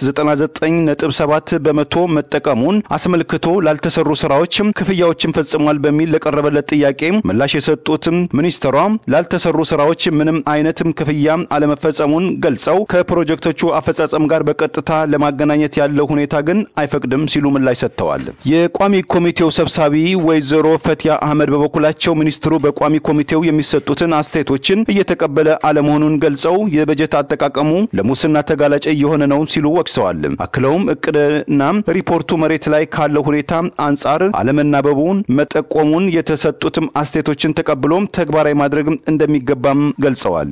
[SPEAKER 2] 99.7 በመቶ መጠቀሙን አስመልክቶ ላልተሰሩ ስራዎች ክፍያዎችን ፈጽሟል በሚል ለቀረበለት ጥያቄ ምላሽ የሰጡትም ሚኒስትሯ ላልተሰሩ ስራዎች ምንም አይነትም ክፍያ አለመፈጸሙን ገልጸው ከፕሮጀክቶቹ አፈጻጸም ጋር በቀጥታ ለማገናኘት ያለው ሁኔታ ግን አይፈቅድም ሲሉ ምላሽ ሰጥተዋል። የቋሚ ኮሚቴው ሰብሳቢ ወይዘሮ ፈቲያ አህመድ በበኩላቸው ሚኒስትሩ በቋሚ ኮሚቴው የሚሰጡትን አስተያየቶችን እየተቀበለ አለመሆኑን ገልጸው የበጀት አጠቃቀሙ ለሙስና ተጋላጭ እየሆነ ነው ሲሉ ወቅሰዋል። አክለውም እቅድና ሪፖርቱ መሬት ላይ ካለው ሁኔታ አንጻር አለመናበቡን መጠቆሙን የተሰጡትም አስተያየቶችን ተቀብሎም ተግባራዊ ማድረግ እንደሚገባም ገልጸዋል።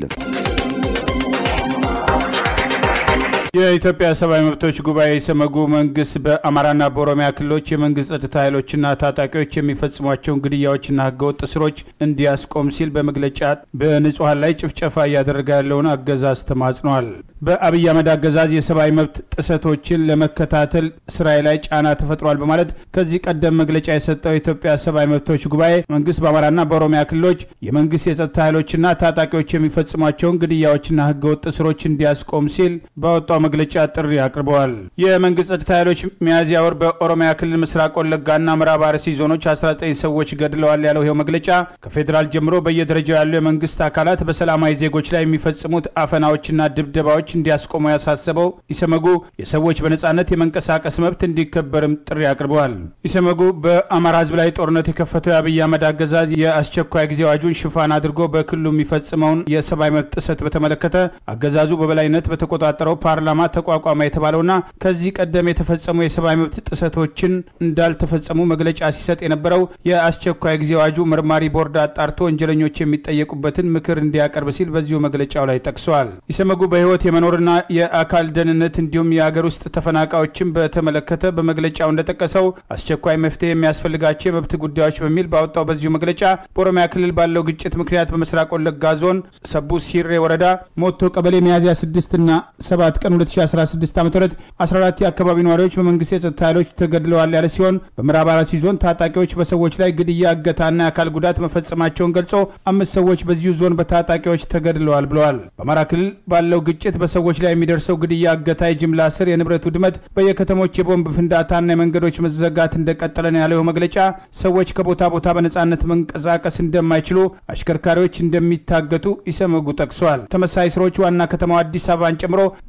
[SPEAKER 1] የኢትዮጵያ ሰብአዊ መብቶች ጉባኤ ሰመጉ መንግስት በአማራና በኦሮሚያ ክልሎች የመንግስት ጸጥታ ኃይሎችና ታጣቂዎች የሚፈጽሟቸውን ግድያዎችና ህገወጥ እስሮች እንዲያስቆም ሲል በመግለጫ በንጹሐን ላይ ጭፍጨፋ እያደረገ ያለውን አገዛዝ ተማጽኗል። በአብይ አህመድ አገዛዝ የሰብአዊ መብት ጥሰቶችን ለመከታተል ስራዬ ላይ ጫና ተፈጥሯል በማለት ከዚህ ቀደም መግለጫ የሰጠው የኢትዮጵያ ሰብአዊ መብቶች ጉባኤ መንግስት በአማራና በኦሮሚያ ክልሎች የመንግስት የጸጥታ ኃይሎችና ታጣቂዎች የሚፈጽሟቸውን ግድያዎችና ህገወጥ እስሮች እንዲያስቆም ሲል ባወጣው መግለጫ ጥሪ አቅርበዋል። የመንግስት ጸጥታ ኃይሎች ሚያዝያ ወር በኦሮሚያ ክልል ምስራቅ ወለጋና ምዕራብ አርሲ ዞኖች 19 ሰዎች ገድለዋል ያለው ይኸው መግለጫ ከፌዴራል ጀምሮ በየደረጃው ያሉ የመንግስት አካላት በሰላማዊ ዜጎች ላይ የሚፈጽሙት አፈናዎችና ድብደባዎች እንዲያስቆሙ ያሳሰበው ኢሰመጉ የሰዎች በነጻነት የመንቀሳቀስ መብት እንዲከበርም ጥሪ አቅርበዋል። ኢሰመጉ በአማራ ህዝብ ላይ ጦርነት የከፈተው የአብይ አህመድ አገዛዝ የአስቸኳይ ጊዜ አዋጁን ሽፋን አድርጎ በክልሉ የሚፈጽመውን የሰብአዊ መብት ጥሰት በተመለከተ አገዛዙ በበላይነት በተቆጣጠረው ፓርላማ ተቋቋመ የተባለውና ከዚህ ቀደም የተፈጸሙ የሰብአዊ መብት ጥሰቶችን እንዳልተፈጸሙ መግለጫ ሲሰጥ የነበረው የአስቸኳይ ጊዜ አዋጁ መርማሪ ቦርድ አጣርቶ ወንጀለኞች የሚጠየቁበትን ምክር እንዲያቀርብ ሲል በዚሁ መግለጫው ላይ ጠቅሰዋል። ኢሰመጉ በህይወት የመኖርና የአካል ደህንነት እንዲሁም የአገር ውስጥ ተፈናቃዮችን በተመለከተ በመግለጫው እንደጠቀሰው አስቸኳይ መፍትሄ የሚያስፈልጋቸው የመብት ጉዳዮች በሚል ባወጣው በዚሁ መግለጫ በኦሮሚያ ክልል ባለው ግጭት ምክንያት በምስራቅ ወለጋ ዞን ሰቡ ሲሬ ወረዳ ሞቶ ቀበሌ ሚያዝያ 6 እና 7 ቀን 2016 ዓ ም 14 የአካባቢ ነዋሪዎች በመንግስት የጸጥታ ኃይሎች ተገድለዋል ያለ ሲሆን በምዕራብ አርሲ ዞን ታጣቂዎች በሰዎች ላይ ግድያ፣ እገታና የአካል ጉዳት መፈጸማቸውን ገልጾ አምስት ሰዎች በዚሁ ዞን በታጣቂዎች ተገድለዋል ብለዋል። በአማራ ክልል ባለው ግጭት በሰዎች ላይ የሚደርሰው ግድያ፣ እገታ፣ የጅምላ እስር፣ የንብረት ውድመት፣ በየከተሞች የቦምብ ፍንዳታና የመንገዶች መዘጋት እንደቀጠለ ነው ያለው መግለጫ ሰዎች ከቦታ ቦታ በነጻነት መንቀሳቀስ እንደማይችሉ፣ አሽከርካሪዎች እንደሚታገቱ ኢሰመጉ ጠቅሷል። ተመሳሳይ ስራዎች ዋና ከተማው አዲስ አበባን ጨምሮ በደቡብ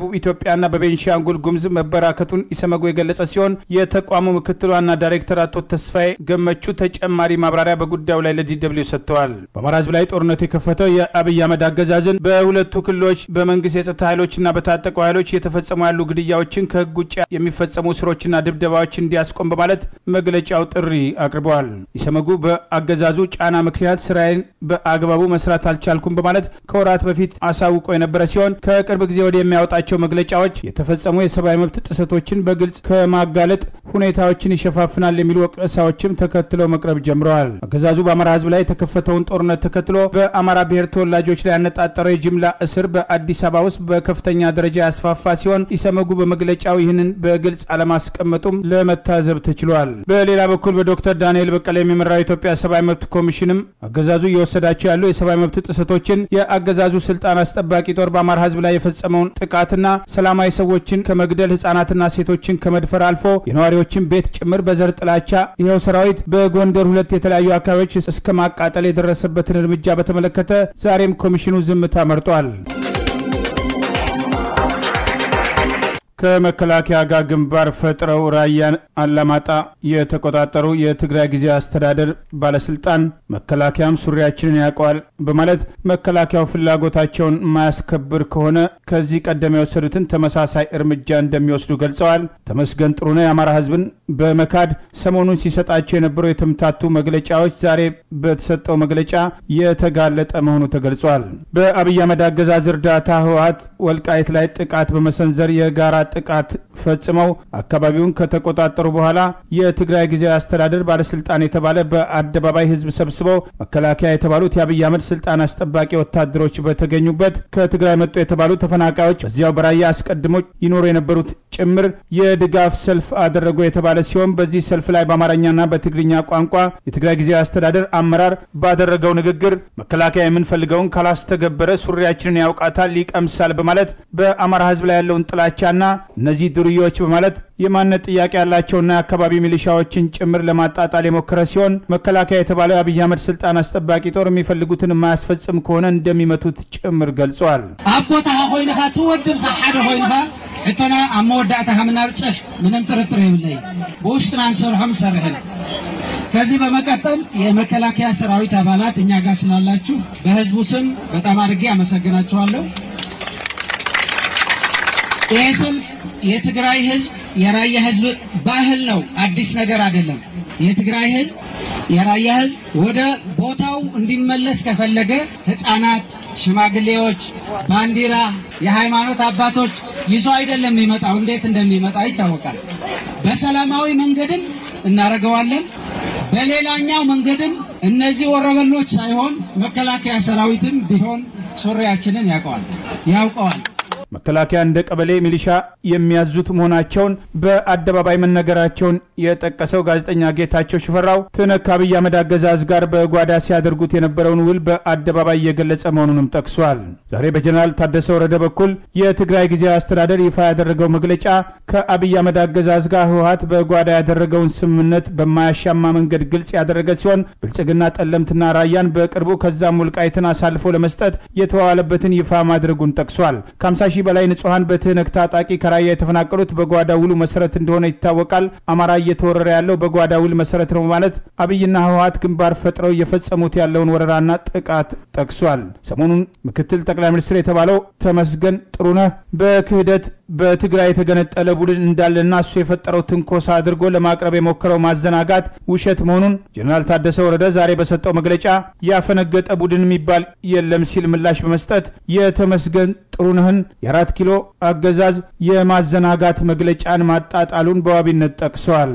[SPEAKER 1] በደቡብ ኢትዮጵያና በቤንሻንጉል ጉምዝ መበራከቱን ኢሰመጉ የገለጸ ሲሆን የተቋሙ ምክትል ዋና ዳይሬክተር አቶ ተስፋዬ ገመቹ ተጨማሪ ማብራሪያ በጉዳዩ ላይ ለዲደብሊው ሰጥተዋል። በአማራ ህዝብ ላይ ጦርነት የከፈተው የአብይ አህመድ አገዛዝን በሁለቱ ክልሎች በመንግስት የጸጥታ ኃይሎችና በታጠቁ ኃይሎች እየተፈጸሙ ያሉ ግድያዎችን ከህግ ውጭ የሚፈጸሙ ስሮችና ድብደባዎች እንዲያስቆም በማለት መግለጫው ጥሪ አቅርበዋል። ኢሰመጉ በአገዛዙ ጫና ምክንያት ስራዬን በአግባቡ መስራት አልቻልኩም በማለት ከወራት በፊት አሳውቆ የነበረ ሲሆን ከቅርብ ጊዜ ወዲህ የሚያወጣቸው መግለጫዎች የተፈጸሙ የሰብአዊ መብት ጥሰቶችን በግልጽ ከማጋለጥ ሁኔታዎችን ይሸፋፍናል የሚሉ ወቀሳዎችም ተከትለው መቅረብ ጀምረዋል። አገዛዙ በአማራ ህዝብ ላይ የተከፈተውን ጦርነት ተከትሎ በአማራ ብሔር ተወላጆች ላይ ያነጣጠረው የጅምላ እስር በአዲስ አበባ ውስጥ በከፍተኛ ደረጃ ያስፋፋ ሲሆን ኢሰመጉ በመግለጫው ይህንን በግልጽ አለማስቀመጡም ለመታዘብ ተችሏል። በሌላ በኩል በዶክተር ዳንኤል በቀለ የሚመራው የኢትዮጵያ ሰብአዊ መብት ኮሚሽንም አገዛዙ እየወሰዳቸው ያሉ የሰብአዊ መብት ጥሰቶችን የአገዛዙ ስልጣን አስጠባቂ ጦር በአማራ ህዝብ ላይ የፈጸመውን ጥቃትና ሰላማዊ ሰዎችን ከመግደል ህጻናትና ሴቶችን ከመድፈር አልፎ የነዋሪዎችን ቤት ጭምር በዘር ጥላቻ ይኸው ሰራዊት በጎንደር ሁለት የተለያዩ አካባቢዎች እስከ ማቃጠል የደረሰበትን እርምጃ በተመለከተ ዛሬም ኮሚሽኑ ዝምታ መርጧል። ከመከላከያ ጋር ግንባር ፈጥረው ራያን አላማጣ የተቆጣጠሩ የትግራይ ጊዜያዊ አስተዳደር ባለስልጣን መከላከያም ሱሪያችንን ያውቀዋል በማለት መከላከያው ፍላጎታቸውን የማያስከብር ከሆነ ከዚህ ቀደም የወሰዱትን ተመሳሳይ እርምጃ እንደሚወስዱ ገልጸዋል። ተመስገን ጥሩነህ የአማራ ህዝብን በመካድ ሰሞኑን ሲሰጣቸው የነበሩ የተምታቱ መግለጫዎች ዛሬ በተሰጠው መግለጫ የተጋለጠ መሆኑ ተገልጿል። በአብይ አህመድ አገዛዝ እርዳታ ህወሀት ወልቃይት ላይ ጥቃት በመሰንዘር የጋራ ጥቃት ፈጽመው አካባቢውን ከተቆጣጠሩ በኋላ የትግራይ ጊዜያዊ አስተዳደር ባለስልጣን የተባለ በአደባባይ ህዝብ ሰብስበው መከላከያ የተባሉት የአብይ አህመድ ስልጣን አስጠባቂ ወታደሮች በተገኙበት ከትግራይ መጡ የተባሉ ተፈናቃዮች በዚያው በራያ አስቀድሞ ይኖሩ የነበሩት ጭምር የድጋፍ ሰልፍ አደረጉ የተባለ ሲሆን በዚህ ሰልፍ ላይ በአማርኛና በትግርኛ ቋንቋ የትግራይ ጊዜያዊ አስተዳደር አመራር ባደረገው ንግግር መከላከያ የምንፈልገውን ካላስተገበረ ሱሪያችንን ያውቃታል፣ ይቀምሳል በማለት በአማራ ህዝብ ላይ ያለውን ጥላቻና እነዚህ ዱርዬዎች በማለት የማንነት ጥያቄ ያላቸውና የአካባቢ ሚሊሻዎችን ጭምር ለማጣጣል የሞከረ ሲሆን መከላከያ የተባለው የአብይ አህመድ ስልጣን አስጠባቂ ጦር የሚፈልጉትን የማያስፈጽም ከሆነ እንደሚመቱት ጭምር ገልጿል።
[SPEAKER 3] ኣብ ቦታኻ ኮይንካ ትወድምካ ሓደ ኮይንካ ሕቶና ኣብ መወዳእታ ከምናብፅሕ ምንም ጥርጥር የብለይ ብውሽጥና ንሰርሖም ሰርሕን ከዚህ በመቀጠል የመከላከያ ሰራዊት አባላት እኛ ጋር ስላላችሁ በህዝቡ ስም በጣም አድርጌ አመሰግናችኋለሁ። ይህ ሰልፍ የትግራይ ህዝብ የራያ ህዝብ ባህል ነው፣ አዲስ ነገር አይደለም። የትግራይ ህዝብ የራያ ህዝብ ወደ ቦታው እንዲመለስ ከፈለገ ህፃናት፣ ሽማግሌዎች፣ ባንዲራ፣ የሃይማኖት አባቶች ይዞ አይደለም የሚመጣው። እንዴት እንደሚመጣ ይታወቃል። በሰላማዊ መንገድም እናደርገዋለን። በሌላኛው መንገድም እነዚህ ወረበሎች ሳይሆን መከላከያ ሰራዊትም ቢሆን ሱሪያችንን ያውቀዋል ያውቀዋል።
[SPEAKER 1] መከላከያ እንደ ቀበሌ ሚሊሻ የሚያዙት መሆናቸውን በአደባባይ መነገራቸውን የጠቀሰው ጋዜጠኛ ጌታቸው ሽፈራው ትነክ አብይ አህመድ አገዛዝ ጋር በጓዳ ሲያደርጉት የነበረውን ውል በአደባባይ እየገለጸ መሆኑንም ጠቅሷል። ዛሬ በጀኔራል ታደሰ ወረደ በኩል የትግራይ ጊዜያዊ አስተዳደር ይፋ ያደረገው መግለጫ ከአብይ አህመድ አገዛዝ ጋር ህወሀት በጓዳ ያደረገውን ስምምነት በማያሻማ መንገድ ግልጽ ያደረገ ሲሆን ብልጽግና ጠለምትና ራያን በቅርቡ ከዛም ውልቃይትን አሳልፎ ለመስጠት የተዋዋለበትን ይፋ ማድረጉን ጠቅሷል። ከ50 ሺህ በላይ ንጹሐን በትህነግ ታጣቂ ከራያ የተፈናቀሉት በጓዳ ውሉ መሰረት እንደሆነ ይታወቃል። አማራ እየተወረረ ያለው በጓዳ ውል መሰረት ነው በማለት አብይና ህወሀት ግንባር ፈጥረው እየፈጸሙት ያለውን ወረራና ጥቃት ጠቅሷል። ሰሞኑን ምክትል ጠቅላይ ሚኒስትር የተባለው ተመስገን ጥሩነህ በክህደት በትግራይ የተገነጠለ ቡድን እንዳለና እሱ የፈጠረው ትንኮሳ አድርጎ ለማቅረብ የሞከረው ማዘናጋት ውሸት መሆኑን ጀኔራል ታደሰ ወረደ ዛሬ በሰጠው መግለጫ ያፈነገጠ ቡድን የሚባል የለም ሲል ምላሽ በመስጠት የተመስገን ጥሩነህን የአራት ኪሎ አገዛዝ የማዘናጋት መግለጫን ማጣጣሉን በዋቢነት ጠቅሰዋል።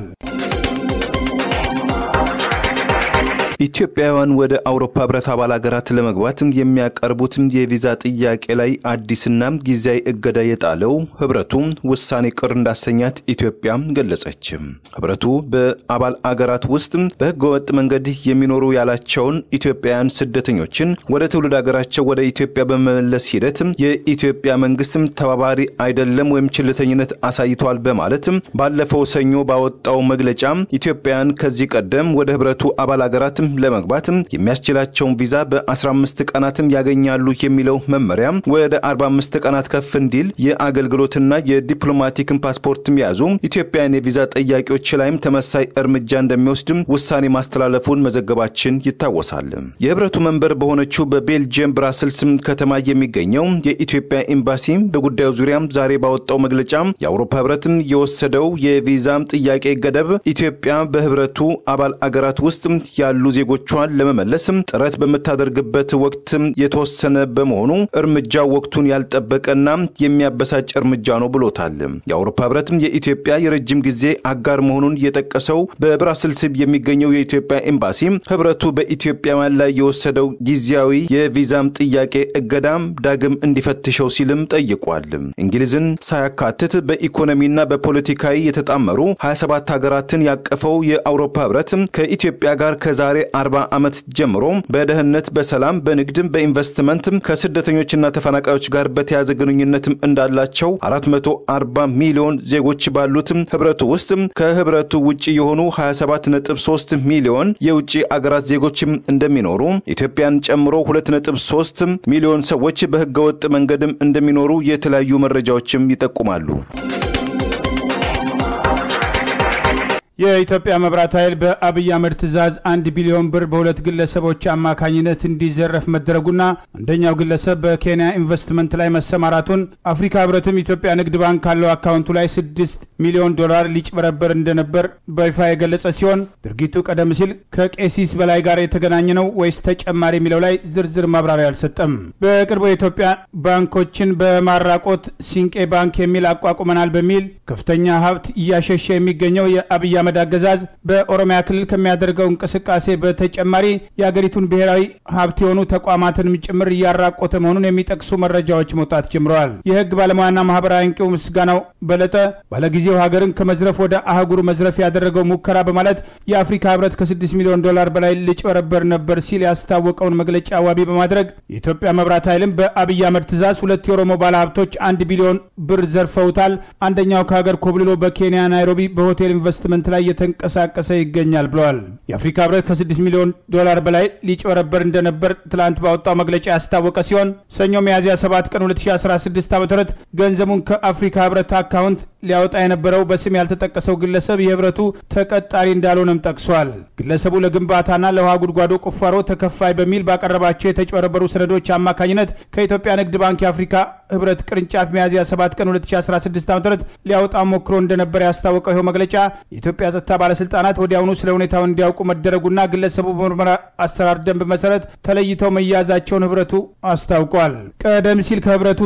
[SPEAKER 2] ኢትዮጵያውያን ወደ አውሮፓ ህብረት አባል ሀገራት ለመግባት የሚያቀርቡት የቪዛ ጥያቄ ላይ አዲስና ጊዜያዊ እገዳ የጣለው ህብረቱ ውሳኔ ቅር እንዳሰኛት ኢትዮጵያ ገለጸች። ህብረቱ በአባል አገራት ውስጥ በህገወጥ መንገድ የሚኖሩ ያላቸውን ኢትዮጵያውያን ስደተኞችን ወደ ትውልድ ሀገራቸው ወደ ኢትዮጵያ በመመለስ ሂደት የኢትዮጵያ መንግስት ተባባሪ አይደለም ወይም ችልተኝነት አሳይቷል በማለት ባለፈው ሰኞ ባወጣው መግለጫ ኢትዮጵያውያን ከዚህ ቀደም ወደ ህብረቱ አባል ሀገራት ለመግባት የሚያስችላቸውን ቪዛ በ15 ቀናትም ያገኛሉ የሚለው መመሪያ ወደ 45 ቀናት ከፍ እንዲል የአገልግሎትና የዲፕሎማቲክን ፓስፖርትም የያዙ ኢትዮጵያን የቪዛ ጠያቂዎች ላይም ተመሳይ እርምጃ እንደሚወስድም ውሳኔ ማስተላለፉን መዘገባችን ይታወሳል። የህብረቱ መንበር በሆነችው በቤልጅየም ብራስልስም ከተማ የሚገኘው የኢትዮጵያ ኤምባሲ በጉዳዩ ዙሪያ ዛሬ ባወጣው መግለጫ የአውሮፓ ህብረትም የወሰደው የቪዛ ጥያቄ ገደብ ኢትዮጵያ በህብረቱ አባል አገራት ውስጥ ያሉ ዜጎቿን ለመመለስ ጥረት በምታደርግበት ወቅት የተወሰነ በመሆኑ እርምጃው ወቅቱን ያልጠበቀና የሚያበሳጭ እርምጃ ነው ብሎታል። የአውሮፓ ህብረትም የኢትዮጵያ የረጅም ጊዜ አጋር መሆኑን የጠቀሰው በብራስልስ የሚገኘው የኢትዮጵያ ኤምባሲ ህብረቱ በኢትዮጵያውያን ላይ የወሰደው ጊዜያዊ የቪዛም ጥያቄ እገዳም ዳግም እንዲፈትሸው ሲልም ጠይቋል። እንግሊዝን ሳያካትት በኢኮኖሚና በፖለቲካዊ የተጣመሩ 27 ሀገራትን ያቀፈው የአውሮፓ ህብረት ከኢትዮጵያ ጋር ከዛሬ 40 ዓመት ጀምሮ በደህንነት፣ በሰላም፣ በንግድም፣ በኢንቨስትመንትም ከስደተኞችና ተፈናቃዮች ጋር በተያዘ ግንኙነትም እንዳላቸው 440 ሚሊዮን ዜጎች ባሉትም ህብረቱ ውስጥ ከህብረቱ ውጭ የሆኑ 27.3 ሚሊዮን የውጭ አገራት ዜጎችም እንደሚኖሩ ኢትዮጵያን ጨምሮ 2.3 ሚሊዮን ሰዎች በህገወጥ መንገድም እንደሚኖሩ የተለያዩ መረጃዎችም ይጠቁማሉ።
[SPEAKER 1] የኢትዮጵያ መብራት ኃይል በአብይ አህመድ ትዕዛዝ አንድ ቢሊዮን ብር በሁለት ግለሰቦች አማካኝነት እንዲዘረፍ መደረጉና አንደኛው ግለሰብ በኬንያ ኢንቨስትመንት ላይ መሰማራቱን አፍሪካ ህብረትም ኢትዮጵያ ንግድ ባንክ ካለው አካውንቱ ላይ ስድስት ሚሊዮን ዶላር ሊጭበረበር እንደነበር በይፋ የገለጸ ሲሆን ድርጊቱ ቀደም ሲል ከቄሲስ በላይ ጋር የተገናኘ ነው ወይስ ተጨማሪ የሚለው ላይ ዝርዝር ማብራሪያ አልሰጠም። በቅርቡ የኢትዮጵያ ባንኮችን በማራቆት ሲንቄ ባንክ የሚል አቋቁመናል በሚል ከፍተኛ ሀብት እያሸሸ የሚገኘው የአብይ አህመድ አገዛዝ በኦሮሚያ ክልል ከሚያደርገው እንቅስቃሴ በተጨማሪ የአገሪቱን ብሔራዊ ሀብት የሆኑ ተቋማትንም ጭምር እያራቆተ መሆኑን የሚጠቅሱ መረጃዎች መውጣት ጀምረዋል። የህግ ባለሙያና ማህበራዊ አንቂው ምስጋናው በለጠ ባለጊዜው ሀገርን ከመዝረፍ ወደ አህጉር መዝረፍ ያደረገው ሙከራ በማለት የአፍሪካ ህብረት ከ6 ሚሊዮን ዶላር በላይ ልጭበረበር ነበር ሲል ያስታወቀውን መግለጫ ዋቢ በማድረግ የኢትዮጵያ መብራት ኃይልም በአብይ አህመድ ትዕዛዝ ሁለት የኦሮሞ ባለሀብቶች አንድ ቢሊዮን ብር ዘርፈውታል። አንደኛው ከሀገር ኮብልሎ በኬንያ ናይሮቢ በሆቴል ኢንቨስትመንት ላይ እየተንቀሳቀሰ ይገኛል ብለዋል። የአፍሪካ ህብረት ከ6 ሚሊዮን ዶላር በላይ ሊጭበረበር እንደነበር ትላንት ባወጣው መግለጫ ያስታወቀ ሲሆን ሰኞ ሚያዝያ 7 ቀን 2016 ዓ ም ገንዘቡን ከአፍሪካ ህብረት አካውንት ሊያወጣ የነበረው በስም ያልተጠቀሰው ግለሰብ የህብረቱ ተቀጣሪ እንዳልሆነም ጠቅሷል። ግለሰቡ ለግንባታና ለውሃ ጉድጓዶ ቁፋሮ ተከፋይ በሚል ባቀረባቸው የተጭበረበሩ ሰነዶች አማካኝነት ከኢትዮጵያ ንግድ ባንክ የአፍሪካ ህብረት ቅርንጫፍ ሚያዝያ 7 ቀን 2016 ዓ ም ሊያወጣ ሞክሮ እንደነበር ያስታወቀው ይኸው መግለጫ የኢትዮጵያ ጸጥታ ባለስልጣናት ወዲያውኑ ስለ ሁኔታው እንዲያውቁ መደረጉና ግለሰቡ በምርመራ አሰራር ደንብ መሰረት ተለይተው መያዛቸውን ህብረቱ አስታውቋል። ቀደም ሲል ከህብረቱ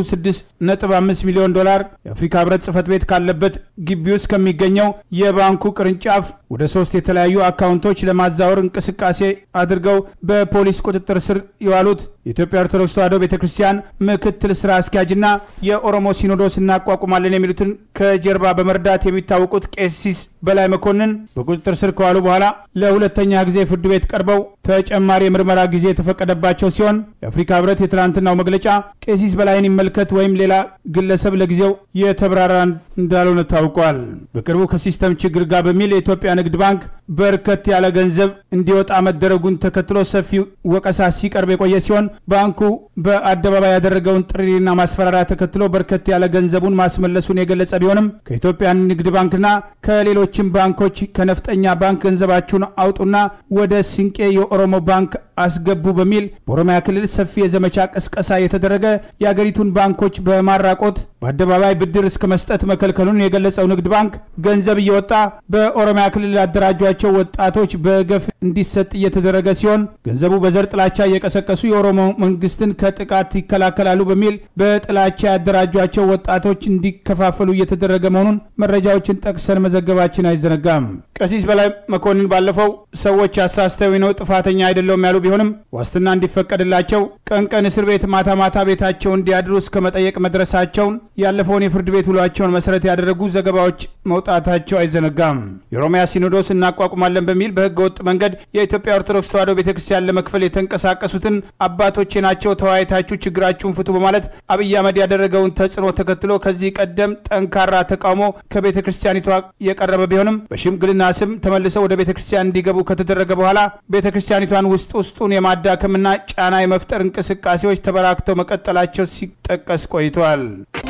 [SPEAKER 1] 6.5 ሚሊዮን ዶላር የአፍሪካ ህብረት ጽህፈት ቤት ካለበት ግቢ ውስጥ ከሚገኘው የባንኩ ቅርንጫፍ ወደ ሶስት የተለያዩ አካውንቶች ለማዛወር እንቅስቃሴ አድርገው በፖሊስ ቁጥጥር ስር የዋሉት የኢትዮጵያ ኦርቶዶክስ ተዋሕዶ ቤተ ክርስቲያን ምክትል ስራ አስኪያጅና የኦሮሞ ሲኖዶስ እናቋቁማለን የሚሉትን ከጀርባ በመርዳት የሚታወቁት ቄሲስ በላይ መኮንን በቁጥጥር ስር ከዋሉ በኋላ ለሁለተኛ ጊዜ ፍርድ ቤት ቀርበው ተጨማሪ የምርመራ ጊዜ የተፈቀደባቸው ሲሆን የአፍሪካ ህብረት የትላንትናው መግለጫ ቄሲስ በላይን ይመልከት ወይም ሌላ ግለሰብ ለጊዜው የተብራራ እንዳልሆነ ታውቋል። በቅርቡ ከሲስተም ችግር ጋር በሚል የኢትዮጵያ ንግድ ባንክ በርከት ያለ ገንዘብ እንዲወጣ መደረጉን ተከትሎ ሰፊ ወቀሳ ሲቀርብ የቆየ ሲሆን ባንኩ በአደባባይ ያደረገውን ጥሪና ማስፈራሪያ ተከትሎ በርከት ያለ ገንዘቡን ማስመለሱን የገለጸ ቢሆንም ከኢትዮጵያ ንግድ ባንክና ከሌሎችም ባንኮች ከነፍጠኛ ባንክ ገንዘባችሁን አውጡና ወደ ሲንቄ የኦሮሞ ባንክ አስገቡ በሚል በኦሮሚያ ክልል ሰፊ የዘመቻ ቅስቀሳ የተደረገ የአገሪቱን ባንኮች በማራቆት በአደባባይ ብድር እስከ መስጠት መከልከሉን የገለጸው ንግድ ባንክ ገንዘብ እየወጣ በኦሮሚያ ክልል ያደራጇቸው ወጣቶች በገፍ እንዲሰጥ እየተደረገ ሲሆን ገንዘቡ በዘር ጥላቻ እየቀሰቀሱ የኦሮሞ መንግስትን ከጥቃት ይከላከላሉ በሚል በጥላቻ ያደራጇቸው ወጣቶች እንዲከፋፈሉ እየተደረገ መሆኑን መረጃዎችን ጠቅሰን መዘገባችን አይዘነጋም። ቀሲስ በላይ መኮንን ባለፈው ሰዎች አሳስተው ነው ጥፋተኛ አይደለውም ያሉ ቢሆንም ዋስትና እንዲፈቀድላቸው ቀን ቀን እስር ቤት ማታ ማታ ቤታቸው እንዲያድሩ እስከ መጠየቅ መድረሳቸውን ያለፈውን የፍርድ ቤት ውሏቸውን መሰረት ያደረጉ ዘገባዎች መውጣታቸው አይዘነጋም። የኦሮሚያ ሲኖዶስ እናቋቁማለን በሚል በህገ ወጥ መንገድ የኢትዮጵያ ኦርቶዶክስ ተዋሕዶ ቤተክርስቲያን ለመክፈል የተንቀሳቀሱትን አባቶቼ ናቸው ተወያይታችሁ ችግራችሁን ፍቱ በማለት አብይ አህመድ ያደረገውን ተጽዕኖ ተከትሎ ከዚህ ቀደም ጠንካራ ተቃውሞ ከቤተ ክርስቲያኒቷ የቀረበ ቢሆንም በሽምግልና ስም ተመልሰው ወደ ቤተ ክርስቲያን እንዲገቡ ከተደረገ በኋላ ቤተ ክርስቲያኒቷን ውስጥ ውስጡን የማዳከምና ጫና የመፍጠር እንቅስቃሴዎች ተበራክተው መቀጠላቸው ሲጠቀስ ቆይተዋል።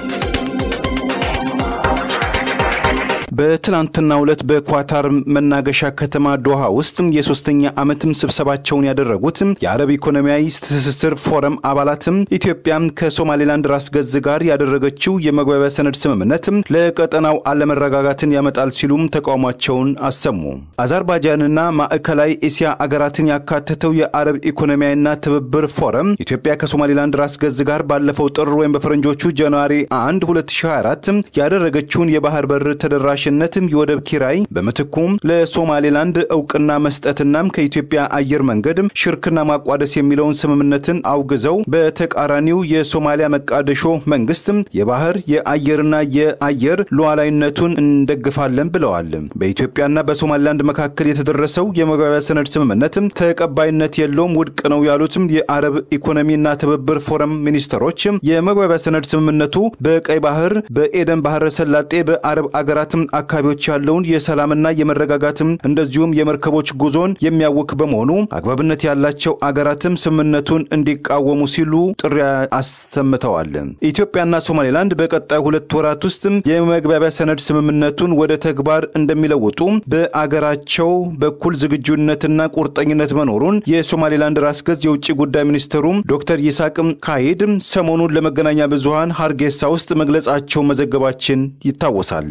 [SPEAKER 2] በትናንትናው ዕለት በኳታር መናገሻ ከተማ ዶሃ ውስጥ የሶስተኛ ዓመትም ስብሰባቸውን ያደረጉት የአረብ ኢኮኖሚያዊ ትስስር ፎረም አባላትም ኢትዮጵያ ከሶማሌላንድ ራስ ገዝ ጋር ያደረገችው የመግባቢያ ሰነድ ስምምነት ለቀጠናው አለመረጋጋትን ያመጣል ሲሉም ተቃውሟቸውን አሰሙ። አዘርባይጃንና ማዕከላዊ እስያ አገራትን ያካተተው የአረብ ኢኮኖሚያዊና ትብብር ፎረም ኢትዮጵያ ከሶማሌላንድ ራስ ገዝ ጋር ባለፈው ጥር ወይም በፈረንጆቹ ጃንዋሪ 1 2024 ያደረገችውን የባህር በር ተደራሽ ነትም የወደብ ኪራይ በምትኩም ለሶማሌላንድ እውቅና መስጠትናም ከኢትዮጵያ አየር መንገድ ሽርክና ማቋደስ የሚለውን ስምምነትን አውግዘው በተቃራኒው የሶማሊያ መቃደሾ መንግስት የባህር የአየርና የአየር ሉዓላዊነቱን እንደግፋለን ብለዋል። በኢትዮጵያና በሶማሌላንድ መካከል የተደረሰው የመግባቢያ ሰነድ ስምምነት ተቀባይነት የለውም፣ ውድቅ ነው ያሉትም የአረብ ኢኮኖሚና ትብብር ፎረም ሚኒስትሮች የመግባቢያ ሰነድ ስምምነቱ በቀይ ባህር፣ በኤደን ባህረ ሰላጤ፣ በአረብ አገራትም አካባቢዎች ያለውን የሰላምና የመረጋጋትም እንደዚሁም የመርከቦች ጉዞን የሚያውክ በመሆኑ አግባብነት ያላቸው አገራትም ስምምነቱን እንዲቃወሙ ሲሉ ጥሪ አሰምተዋል። ኢትዮጵያና ሶማሌላንድ በቀጣይ ሁለት ወራት ውስጥ የመግባቢያ ሰነድ ስምምነቱን ወደ ተግባር እንደሚለውጡ በአገራቸው በኩል ዝግጁነትና ቁርጠኝነት መኖሩን የሶማሌላንድ ራስ ገዝ የውጭ ጉዳይ ሚኒስትሩም ዶክተር ይስሐቅም ካሂድ ሰሞኑን ለመገናኛ ብዙሃን ሀርጌሳ ውስጥ መግለጻቸው መዘገባችን ይታወሳል።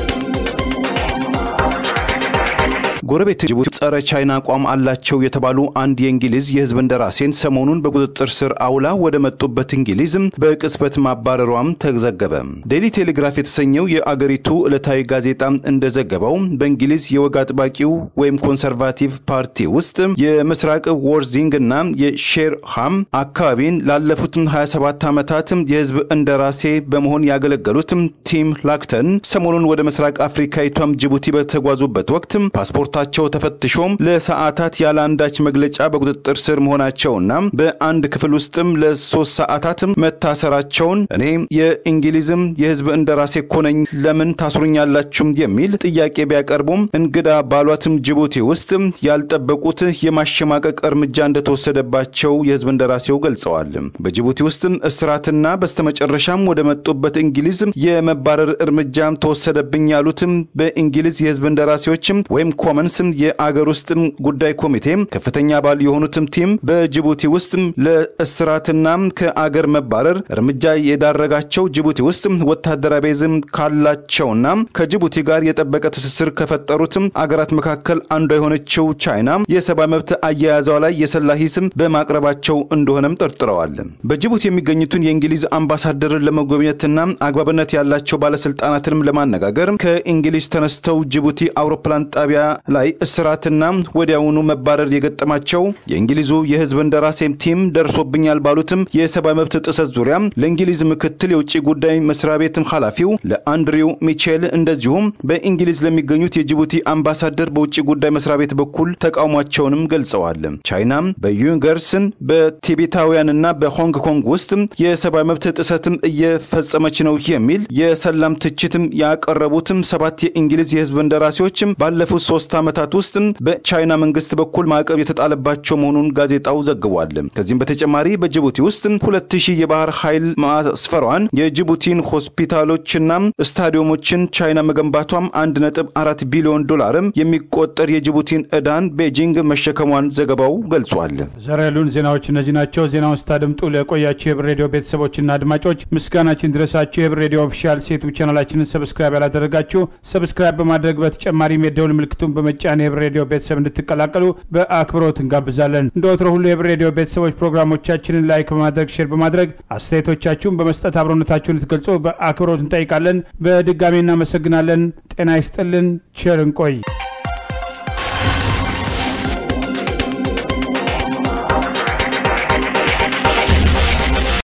[SPEAKER 2] ጎረቤት ጅቡቲ ጸረ ቻይና አቋም አላቸው የተባሉ አንድ የእንግሊዝ የሕዝብ እንደራሴን ሰሞኑን በቁጥጥር ስር አውላ ወደ መጡበት እንግሊዝ በቅጽበት ማባረሯም ተዘገበ። ዴይሊ ቴሌግራፍ የተሰኘው የአገሪቱ ዕለታዊ ጋዜጣ እንደዘገበው በእንግሊዝ የወግ አጥባቂው ወይም ኮንሰርቫቲቭ ፓርቲ ውስጥ የምስራቅ ወርዚንግ እና የሼርሃም አካባቢን ላለፉት 27 ዓመታት የሕዝብ እንደራሴ በመሆን ያገለገሉት ቲም ላክተን ሰሞኑን ወደ ምስራቅ አፍሪካዊቷም ጅቡቲ በተጓዙበት ወቅት ፓስፖርት ታቸው ተፈትሾም ለሰዓታት ያለ አንዳች መግለጫ በቁጥጥር ስር መሆናቸውና በአንድ ክፍል ውስጥም ለሶስት ሰዓታት መታሰራቸውን እኔ የእንግሊዝም የህዝብ እንደራሴ እኮ ነኝ ለምን ታስሩኛላችሁም የሚል ጥያቄ ቢያቀርቡም እንግዳ ባሏትም ጅቡቲ ውስጥ ያልጠበቁት የማሸማቀቅ እርምጃ እንደተወሰደባቸው የህዝብ እንደራሴው ገልጸዋል። በጅቡቲ ውስጥ እስራትና በስተመጨረሻም ወደ መጡበት እንግሊዝ የመባረር እርምጃ ተወሰደብኝ ያሉትም በእንግሊዝ የህዝብ እንደራሴዎችም ወይም ኮመንስ የአገር ውስጥ ጉዳይ ኮሚቴ ከፍተኛ አባል የሆኑትም ቲም በጅቡቲ ውስጥ ለእስራትና ከአገር መባረር እርምጃ የዳረጋቸው ጅቡቲ ውስጥ ወታደራዊ ቤዝም ካላቸውና ከጅቡቲ ጋር የጠበቀ ትስስር ከፈጠሩትም አገራት መካከል አንዷ የሆነችው ቻይና የሰብአዊ መብት አያያዟ ላይ የሰላ ሂስም በማቅረባቸው እንደሆነም ጠርጥረዋል። በጅቡቲ የሚገኙትን የእንግሊዝ አምባሳደርን ለመጎብኘትና አግባብነት ያላቸው ባለስልጣናትንም ለማነጋገር ከእንግሊዝ ተነስተው ጅቡቲ አውሮፕላን ጣቢያ ላይ እስራትና ወዲያውኑ መባረር የገጠማቸው የእንግሊዙ የህዝብ እንደራሴም ቲም ደርሶብኛል ባሉትም የሰብአዊ መብት ጥሰት ዙሪያ ለእንግሊዝ ምክትል የውጭ ጉዳይ መስሪያ ቤትም ኃላፊው ለአንድሪው ሚቼል እንደዚሁም በእንግሊዝ ለሚገኙት የጅቡቲ አምባሳደር በውጭ ጉዳይ መስሪያ ቤት በኩል ተቃውሟቸውንም ገልጸዋል። ቻይናም በዩንገርስን በቲቤታውያንና በሆንግ ኮንግ ውስጥ የሰብአዊ መብት ጥሰትም እየፈጸመች ነው የሚል የሰላም ትችትም ያቀረቡትም ሰባት የእንግሊዝ የህዝብ እንደራሴዎችም ባለፉት ሶስት ዓመታት ውስጥ በቻይና መንግስት በኩል ማዕቀብ የተጣለባቸው መሆኑን ጋዜጣው ዘግቧል። ከዚህም በተጨማሪ በጅቡቲ ውስጥ ሁለት ሺህ የባህር ኃይል ማስፈሯን የጅቡቲን ሆስፒታሎችና ስታዲየሞችን ቻይና መገንባቷም አንድ ነጥብ አራት ቢሊዮን ዶላርም የሚቆጠር የጅቡቲን ዕዳን ቤጂንግ መሸከሟን ዘገባው ገልጿል።
[SPEAKER 1] ዛሬ ያሉን ዜናዎች እነዚህ ናቸው። ዜናውን ስታደምጡ ለቆያችሁ የህብር ሬዲዮ ቤተሰቦችና አድማጮች ምስጋናችን ድረሳችሁ። የህብር ሬዲዮ ኦፊሻል ሴቱ ቻናላችንን ሰብስክራይብ ያላደረጋችሁ ሰብስክራይብ በማድረግ በተጨማሪም የደውል ምልክቱን በመጫን የህብር ሬዲዮ ቤተሰብ እንድትቀላቀሉ በአክብሮት እንጋብዛለን። እንደ ወትሮ ሁሉ የህብር ሬዲዮ ቤተሰቦች ፕሮግራሞቻችንን ላይክ በማድረግ ሼር በማድረግ አስተያየቶቻችሁን በመስጠት አብሮነታችሁን ልትገልጹ በአክብሮት እንጠይቃለን። በድጋሚ እናመሰግናለን። ጤና ይስጥልን። ቸር እንቆይ።